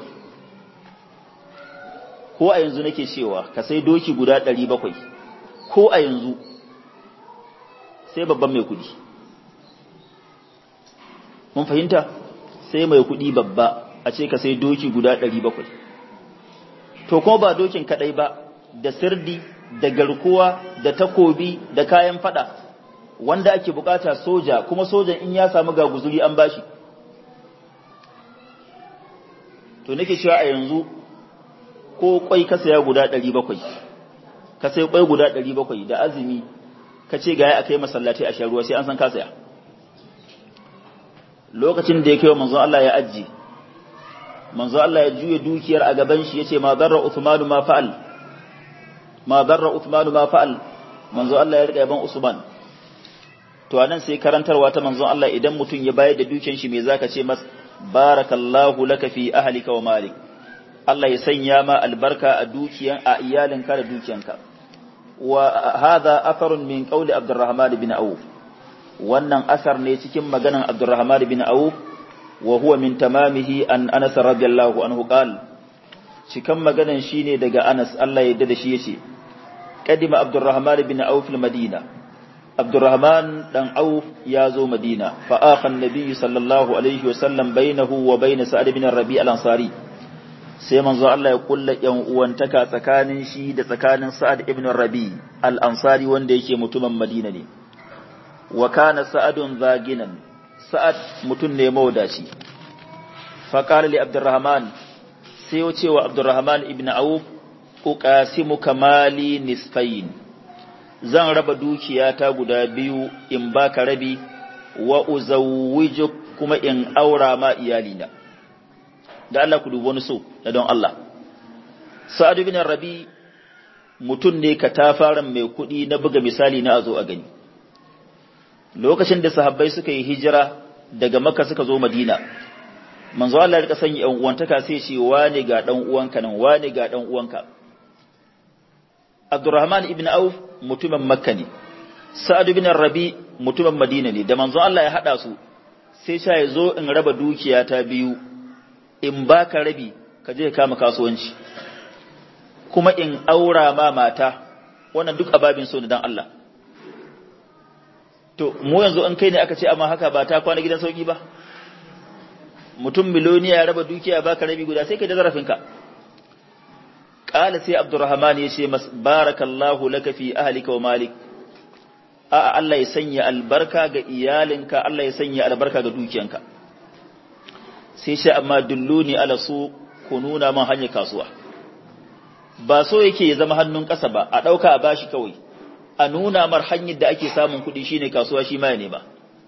[SPEAKER 1] ko a yanzu nake cewa ka sai doki guda ɗari bakwai ko a yanzu sai babban mai kuɗi mun fahimta sai mai kuɗi babba a ce ka sai doki guda ɗari bakwai to kuma ba dokin kaɗai ba da sirdi da garkuwa da takobi da kayan fada wanda ake bukata soja kuma sojan in ya samu ga guzuri an bashi to nake cewa a yanzu ko kwai ka saya guda 700 ka sai kwai guda 700 da azumi ka ce ga ya akai masallaci a sharuwa sai an san ka saya lokacin da ya kai manzon Allah ya ajji manzon Allah ya juye dukiyar a gaban shi yace ma darra Uthman ma fa'al ma darra Uthman ma fa'al manzon Allah ya rika yaban Usman to anan sai karantarwa ta manzon Allah idan mutum ya bayar da dukiyar shi me zaka ce mas barakallahu laka fi ahlika wa malik Allah ya sanya ma albarka a dukiyan a iyalinka da dukiyanka wa hadha atharun min qawli Abdurrahman bin Auf wannan asar ne cikin maganan Abdurrahman bin Auf wa huwa min tamamihi an Anas radiyallahu anhu qal cikan maganan shine daga Anas Allah ya yarda da shi yace kadima Abdurrahman bin Auf al-Madina Abdurrahman dan Auf ya zo Madina fa akha an-nabi sallallahu alaihi wa sallam bainahu wa bain Sa'd bin Rabi' al-Ansari sai manzo Allah ya kulla yan uwantaka tsakanin shi da tsakanin Sa'ad ibn Rabi al-Ansari wanda yake mutumin Madina ne wa kana Sa'adun zaginan Sa'ad mutun ne mawdaci fa qala li Abdurrahman sai ya ce wa Abdurrahman ibn Auf uqasimu kamali nisfayn zan raba dukiyata guda biyu in baka rabi wa uzawwijuk kuma in aura ma iyalina da Allah ku dubi wani so da don Allah Sa'ad bin Rabi mutum ne ka tafaran mai kuɗi na buga misali na a zo a gani lokacin da sahabbai suka yi hijira daga Makka suka zo Madina manzo Allah ya rika sanya ƴan uwantaka sai ce wane ga dan uwanka nan wane ga dan uwanka Abdurrahman ibn Auf mutumin Makka ne Sa'ad bin Rabi mutumin Madina ne da manzo Allah ya hada su sai sha ya zo in raba dukiya ta biyu in baka rabi ka je ka kama kasuwanci kuma in aura ma mata wannan duk ababin so da dan Allah to mu yanzu an kai ne aka ce amma haka ba ta kwana gidan sauki ba mutum miloniya ya raba dukiya baka rabi guda sai kai da zarafinka qala sai abdurrahman ya ce barakallahu laka fi ahlika wa malik a Allah ya sanya albarka ga iyalinka Allah ya sanya albarka ga dukiyanka sai shi amma dulluni ala su ku nuna man hanyar kasuwa ba so yake ya zama hannun ƙasa ba a ɗauka a bashi kawai a nuna mar hanyar da ake samun kuɗi shine kasuwa shi ma ya nema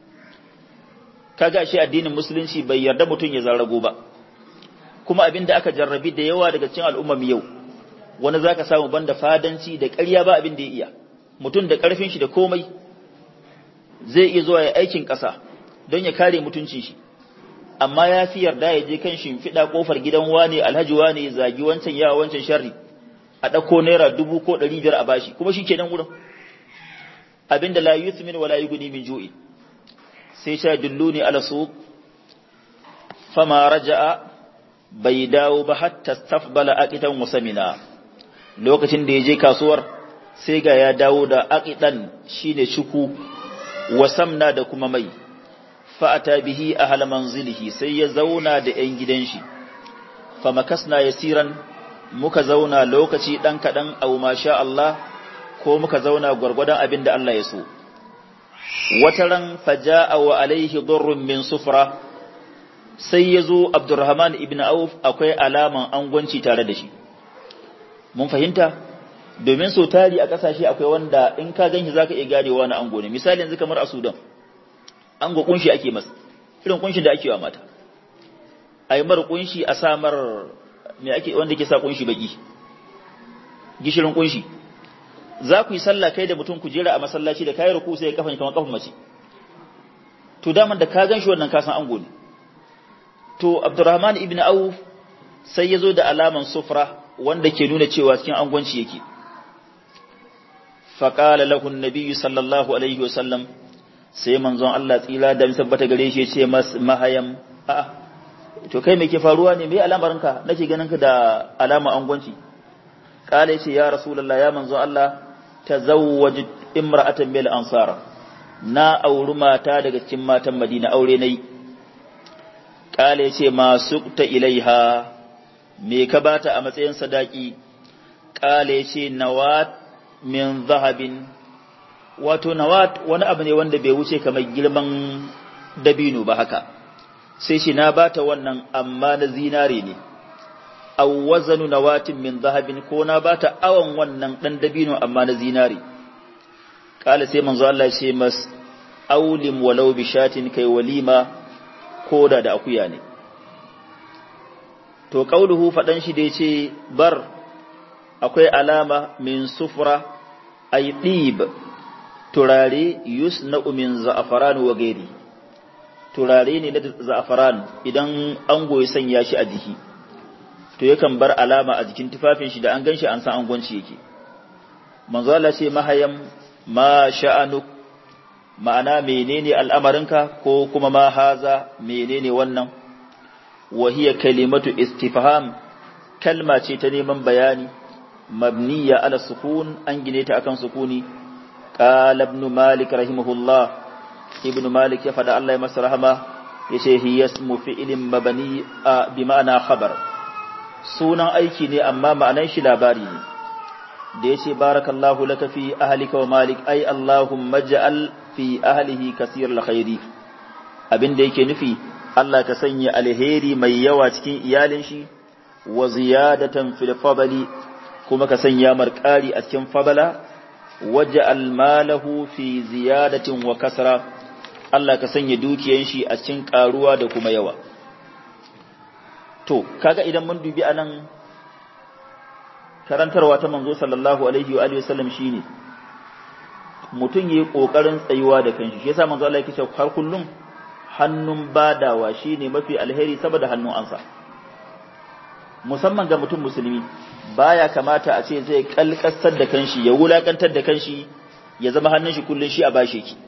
[SPEAKER 1] kaga shi addinin musulunci bai yarda mutum ya zarrago ba kuma abin da aka jarrabi da yawa daga cikin al'ummar yau wani zaka samu banda fadanci da ƙarya ba abin da ya iya mutum da ƙarfin shi da komai zai iya zuwa ya aikin ƙasa don ya kare mutuncin shi amma ya fi yarda ya je kan shimfiɗa ƙofar gidan wane alhaji wane ya zagi wancan yawa wancan sharri a ɗauko naira dubu ko ɗari biyar a bashi kuma shi kenan wurin abinda la yuthmin wala yughni min ju'i sai sha dulluni ala suq fama raja'a bai dawo ba hatta stafbala aqidan musamina lokacin da ya je kasuwar sai ga ya dawo da aqidan shine shuku wasamna da kuma mai fa'ata bihi ahla manzilihi sai ya zauna da ‘yan gidan shi, fa makasna yasiran muka zauna lokaci ɗan kaɗan au masha Allah ko muka zauna gwargwadon abin da Allah ya so. Wata ran faja'a wa alaihi durrun min sufra sai ya zo Abdurrahman ibn Auf akwai alaman angwanci tare da shi. Mun fahimta? Domin so tari a ƙasashe akwai wanda in ka gan shi za ka iya ganewa na ango ne, misali yanzu kamar a Sudan. an ga kunshi ake masa irin kunshin da ake wa mata a yi mara kunshi a samar mai ake wanda ke sa kunshi baki gishirin kunshi za ku yi sallah kai da mutum ku jera a masallaci da kayi ruku sai ya kafa kamar kafin mace to daman da ka gan shi wannan kasan ango ne to abdurrahman ibn auf sai ya zo da alaman sufra wanda ke nuna cewa cikin angwanci yake faƙala lahun nabiyyu sallallahu alaihi wasallam sai manzon Allah tsila da tabbata gare shi ce mahayam a to kai me ke faruwa ne me alamarinka nake ganin ka da alama angwanci kala yace ya rasulullah ya manzon Allah tazawwaj imra'atan bil ansara na auri mata daga cikin matan Madina aure nayi kala yace ma suqta ilaiha me ka bata a matsayin sadaki kala yace nawat min zahabin wato nawat wani abu ne wanda bai wuce kamar girman dabino ba haka sai shi na bata wannan amma na zinare ne aw wazanu nawatin min zahabin ko na bata awan wannan dan dabino amma na zinare kala sai manzo Allah ya ce mas aulim walau bi shatin kai walima koda da akuya ne to qauluhu fadan shi da yace bar akwai alama min sufra ay dib turare yusna'u min za'afaran wa gairi turare ne na za'afaran idan an goyi sanya shi a jiki to yakan bar alama a jikin tufafin shi da an ganshi an san angwanci yake manzo Allah ce mahayam ma sha'anuk ma'ana menene al'amarinka ko kuma ma haza menene wannan wa hiya kalimatu istifham kalma ce ta neman bayani mabniya ala sukun an gine ta akan sukuni قال ابن مالك رحمه الله ابن مالك يفدى الله يمس رحمه yace hi yasmu fi'lin mabani bi ma'ana khabar sunan aiki ne amma ma'anan shi labari ne da yace barakallahu laka fi ahlika wa malik ay allahumma ja'al fi ahlihi kaseer alkhairi abinda yake nufi Allah ka sanya alheri mai yawa cikin iyalin shi wa ziyadatan fil fadli kuma ka sanya marƙari a cikin fadala waj'al malahu fi ziyadatin wa kasra Allah ka sanya dukiyan shi a cikin karuwa da kuma yawa to kaga idan mun dubi anan karantarwa ta manzo sallallahu alaihi wa alihi wasallam shine mutum yayi kokarin tsayuwa da kanshi shi yasa manzo Allah yake cewa har kullum hannun badawa shine mafi alheri saboda hannun ansa musamman ga mutum musulmi baya kamata a ce zai kalkasar da kanshi ya wulakantar da kanshi ya zama hannun shi kullun shi a bashe ki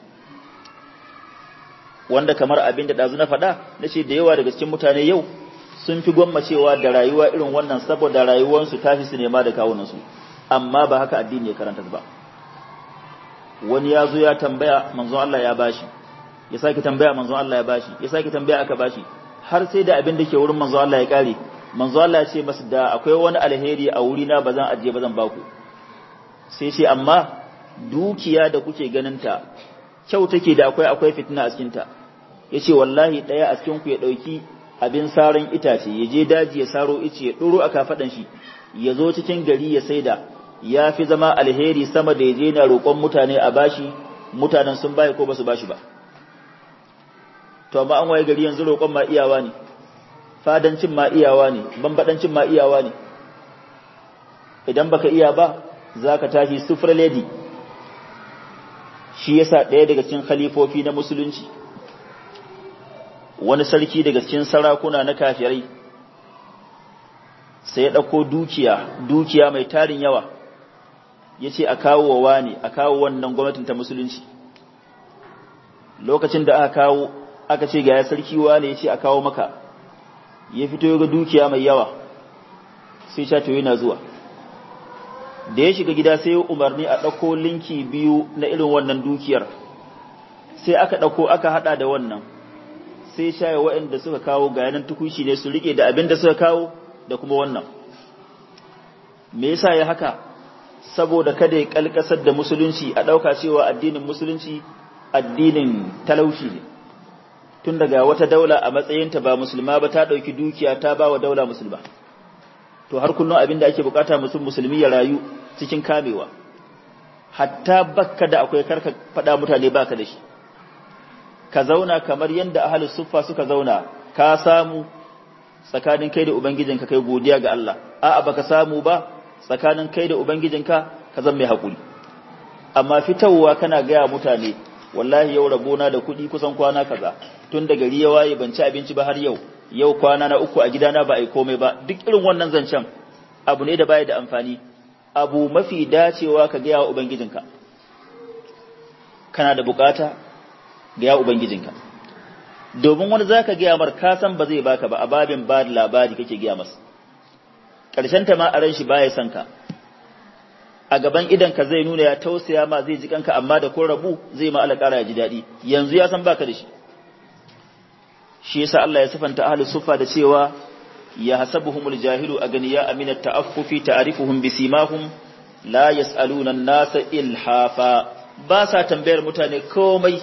[SPEAKER 1] wanda kamar abin da dazu na faɗa nace da yawa daga cikin mutane yau sun fi gwammacewa da rayuwa irin wannan saboda rayuwarsu ta fi su nema da kawunansu amma ba haka addini ya karanta ba wani ya zo ya tambaya manzon Allah ya bashi ya sake tambaya manzon Allah ya bashi ya sake tambaya aka bashi har sai da abin da ke wurin manzon Allah ya kare manzon Allah ya ce masa da akwai wani alheri a wuri na bazan ajiye bazan baku sai ce amma dukiya da kuke ganin ta kyau take da akwai akwai fitina a cikin ta yace wallahi daya a cikin ku ya dauki abin saran itace ya je daji ya saro ice ya duro a kafadan shi ya zo cikin gari ya saida ya fi zama alheri sama da ya je na roƙon mutane a bashi mutanen sun bayi ko basu bashi ba to amma an waye gari yanzu roƙon ma iyawa ne fadancin ma iyawa ne bambadancin ma iyawa ne idan baka iya ba zaka tashi sufra lady shi yasa ɗaya daga cikin khalifofi na musulunci wani sarki daga cikin sarakuna na kafirai sai ya ɗauko dukiya dukiya mai tarin yawa ya ce a kawo wa wani a kawo wannan gwamnatin ta musulunci lokacin da aka kawo aka ce ga ya sarki wani ya ce a kawo maka ya fito ga dukiya mai yawa sai sha yana zuwa da ya shiga gida sai umarni a ɗauko linki biyu na irin wannan dukiyar sai aka ɗauko aka haɗa da wannan sai shaye waɗanda suka kawo ga yanan tukushi ne su rike da abin da suka kawo da kuma wannan me yasa ya haka saboda kada ya kalkasar da musulunci a ɗauka cewa addinin musulunci addinin talauci ne tun daga wata daula a matsayinta ba musulma ba ta ɗauki dukiya ta ba wa daula musulma to har kullum abin da ake bukata mutum musulmi ya rayu cikin kamewa hatta bakka da akwai karka faɗa mutane baka da shi ka zauna kamar yadda ahalus suffa suka zauna ka samu tsakanin kai da ubangijinka kai godiya ga Allah a'a baka samu ba tsakanin kai da ubangijinka ka zan mai hakuri amma fitowa kana gaya mutane wallahi yau rabona da kuɗi kusan kwana kaza tun da gari ya waye ban ci abinci ba har yau yau kwana na uku a gidana ba a yi komai ba duk irin wannan zancen abu ne da baya da amfani abu mafi dacewa ka gaya wa ubangijinka kana da bukata gaya ubangijinka domin wani zaka gaya mar ka san ba zai baka ba a babin ba da labari kake gaya masa ƙarshen ta ma a ran shi baya son ka a gaban idan ka zai nuna ya tausaya ma zai ji kanka amma da kun rabu zai ma alƙara ya ji daɗi yanzu ya san baka da shi shi yasa Allah ya sifanta ahlus sufa da cewa ya hasabuhumul jahilu aganiya aminat ta'affufi ta'rifuhum bisimahum la yas'aluna an-nasa ilhafa ba sa tambayar mutane komai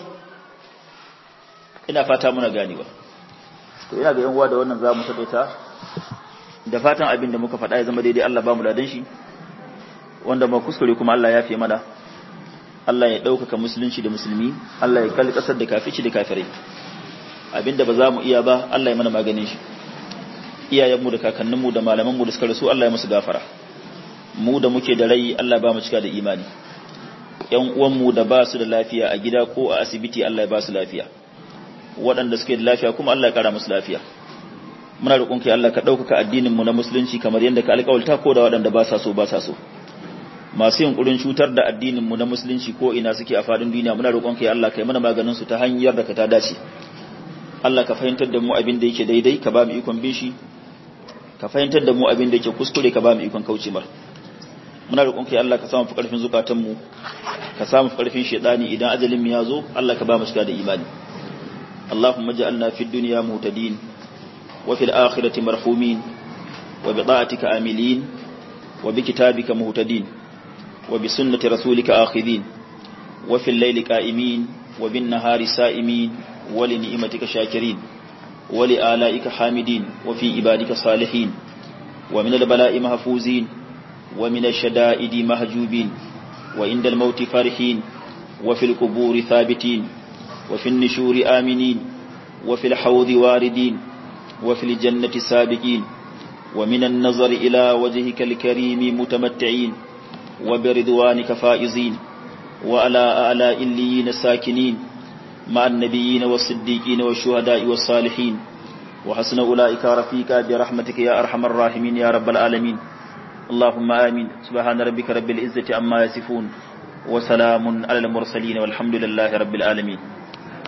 [SPEAKER 1] ina fata muna ganewa to ina ga yan uwa da wannan zamu taƙaita da fatan abin da muka faɗa ya zama daidai Allah ba mu ladan shi wanda ma kuskure kuma Allah ya fi mana Allah ya ɗaukaka musulunci da musulmi Allah ya kalli ƙasar da kafici da kafirai abinda ba za mu iya ba Allah ya mana maganin shi iyayenmu da kakanninmu da malamanmu da suka rasu Allah ya musu gafara mu da muke da rai Allah ba mu cika da imani ƴan uwanmu da ba su da lafiya a gida ko a asibiti Allah ya ba su lafiya waɗanda suke da lafiya kuma Allah ya kara musu lafiya muna roƙon kai Allah ka ɗaukaka addinin mu na musulunci kamar yadda ka alƙawalta ko da waɗanda ba sa so ba sa so masu yunkurin cutar da addinin mu na musulunci ko ina suke a fadin duniya muna roƙon kai Allah kai mana maganin su ta hanyar da ka ta dace Allah ka fahimtar da mu abin da yake daidai ka ba mu ikon bin shi ka fahimtar da mu abin da yake kuskure ka ba mu ikon kauce mar muna roƙon kai Allah ka samu fi ƙarfin zukatan mu ka samu fi ƙarfin shedani idan ajalin mu ya zo Allah ka ba mu shiga da imani اللهم اجعلنا في الدنيا مهتدين وفي الآخرة مرحومين وبطاعتك آملين وبكتابك مهتدين وبسنة رسولك آخذين وفي الليل قائمين وبالنهار سائمين ولنعمتك شاكرين ولآلائك حامدين وفي عبادك صالحين ومن البلاء محفوزين ومن الشدائد مهجوبين وعند الموت فرحين وفي القبور ثابتين وفي النشور آمنين وفي الحوض واردين وفي الجنة سابقين ومن النظر إلى وجهك الكريم متمتعين وبرضوانك فائزين وعلى آلاء الليين ساكنين مع النبيين والصديقين والشهداء والصالحين وحسن أولئك رفيقا برحمتك يا أرحم الراحمين يا رب العالمين اللهم آمين سبحان ربك رب العزة عما يصفون وسلام على المرسلين والحمد لله رب العالمين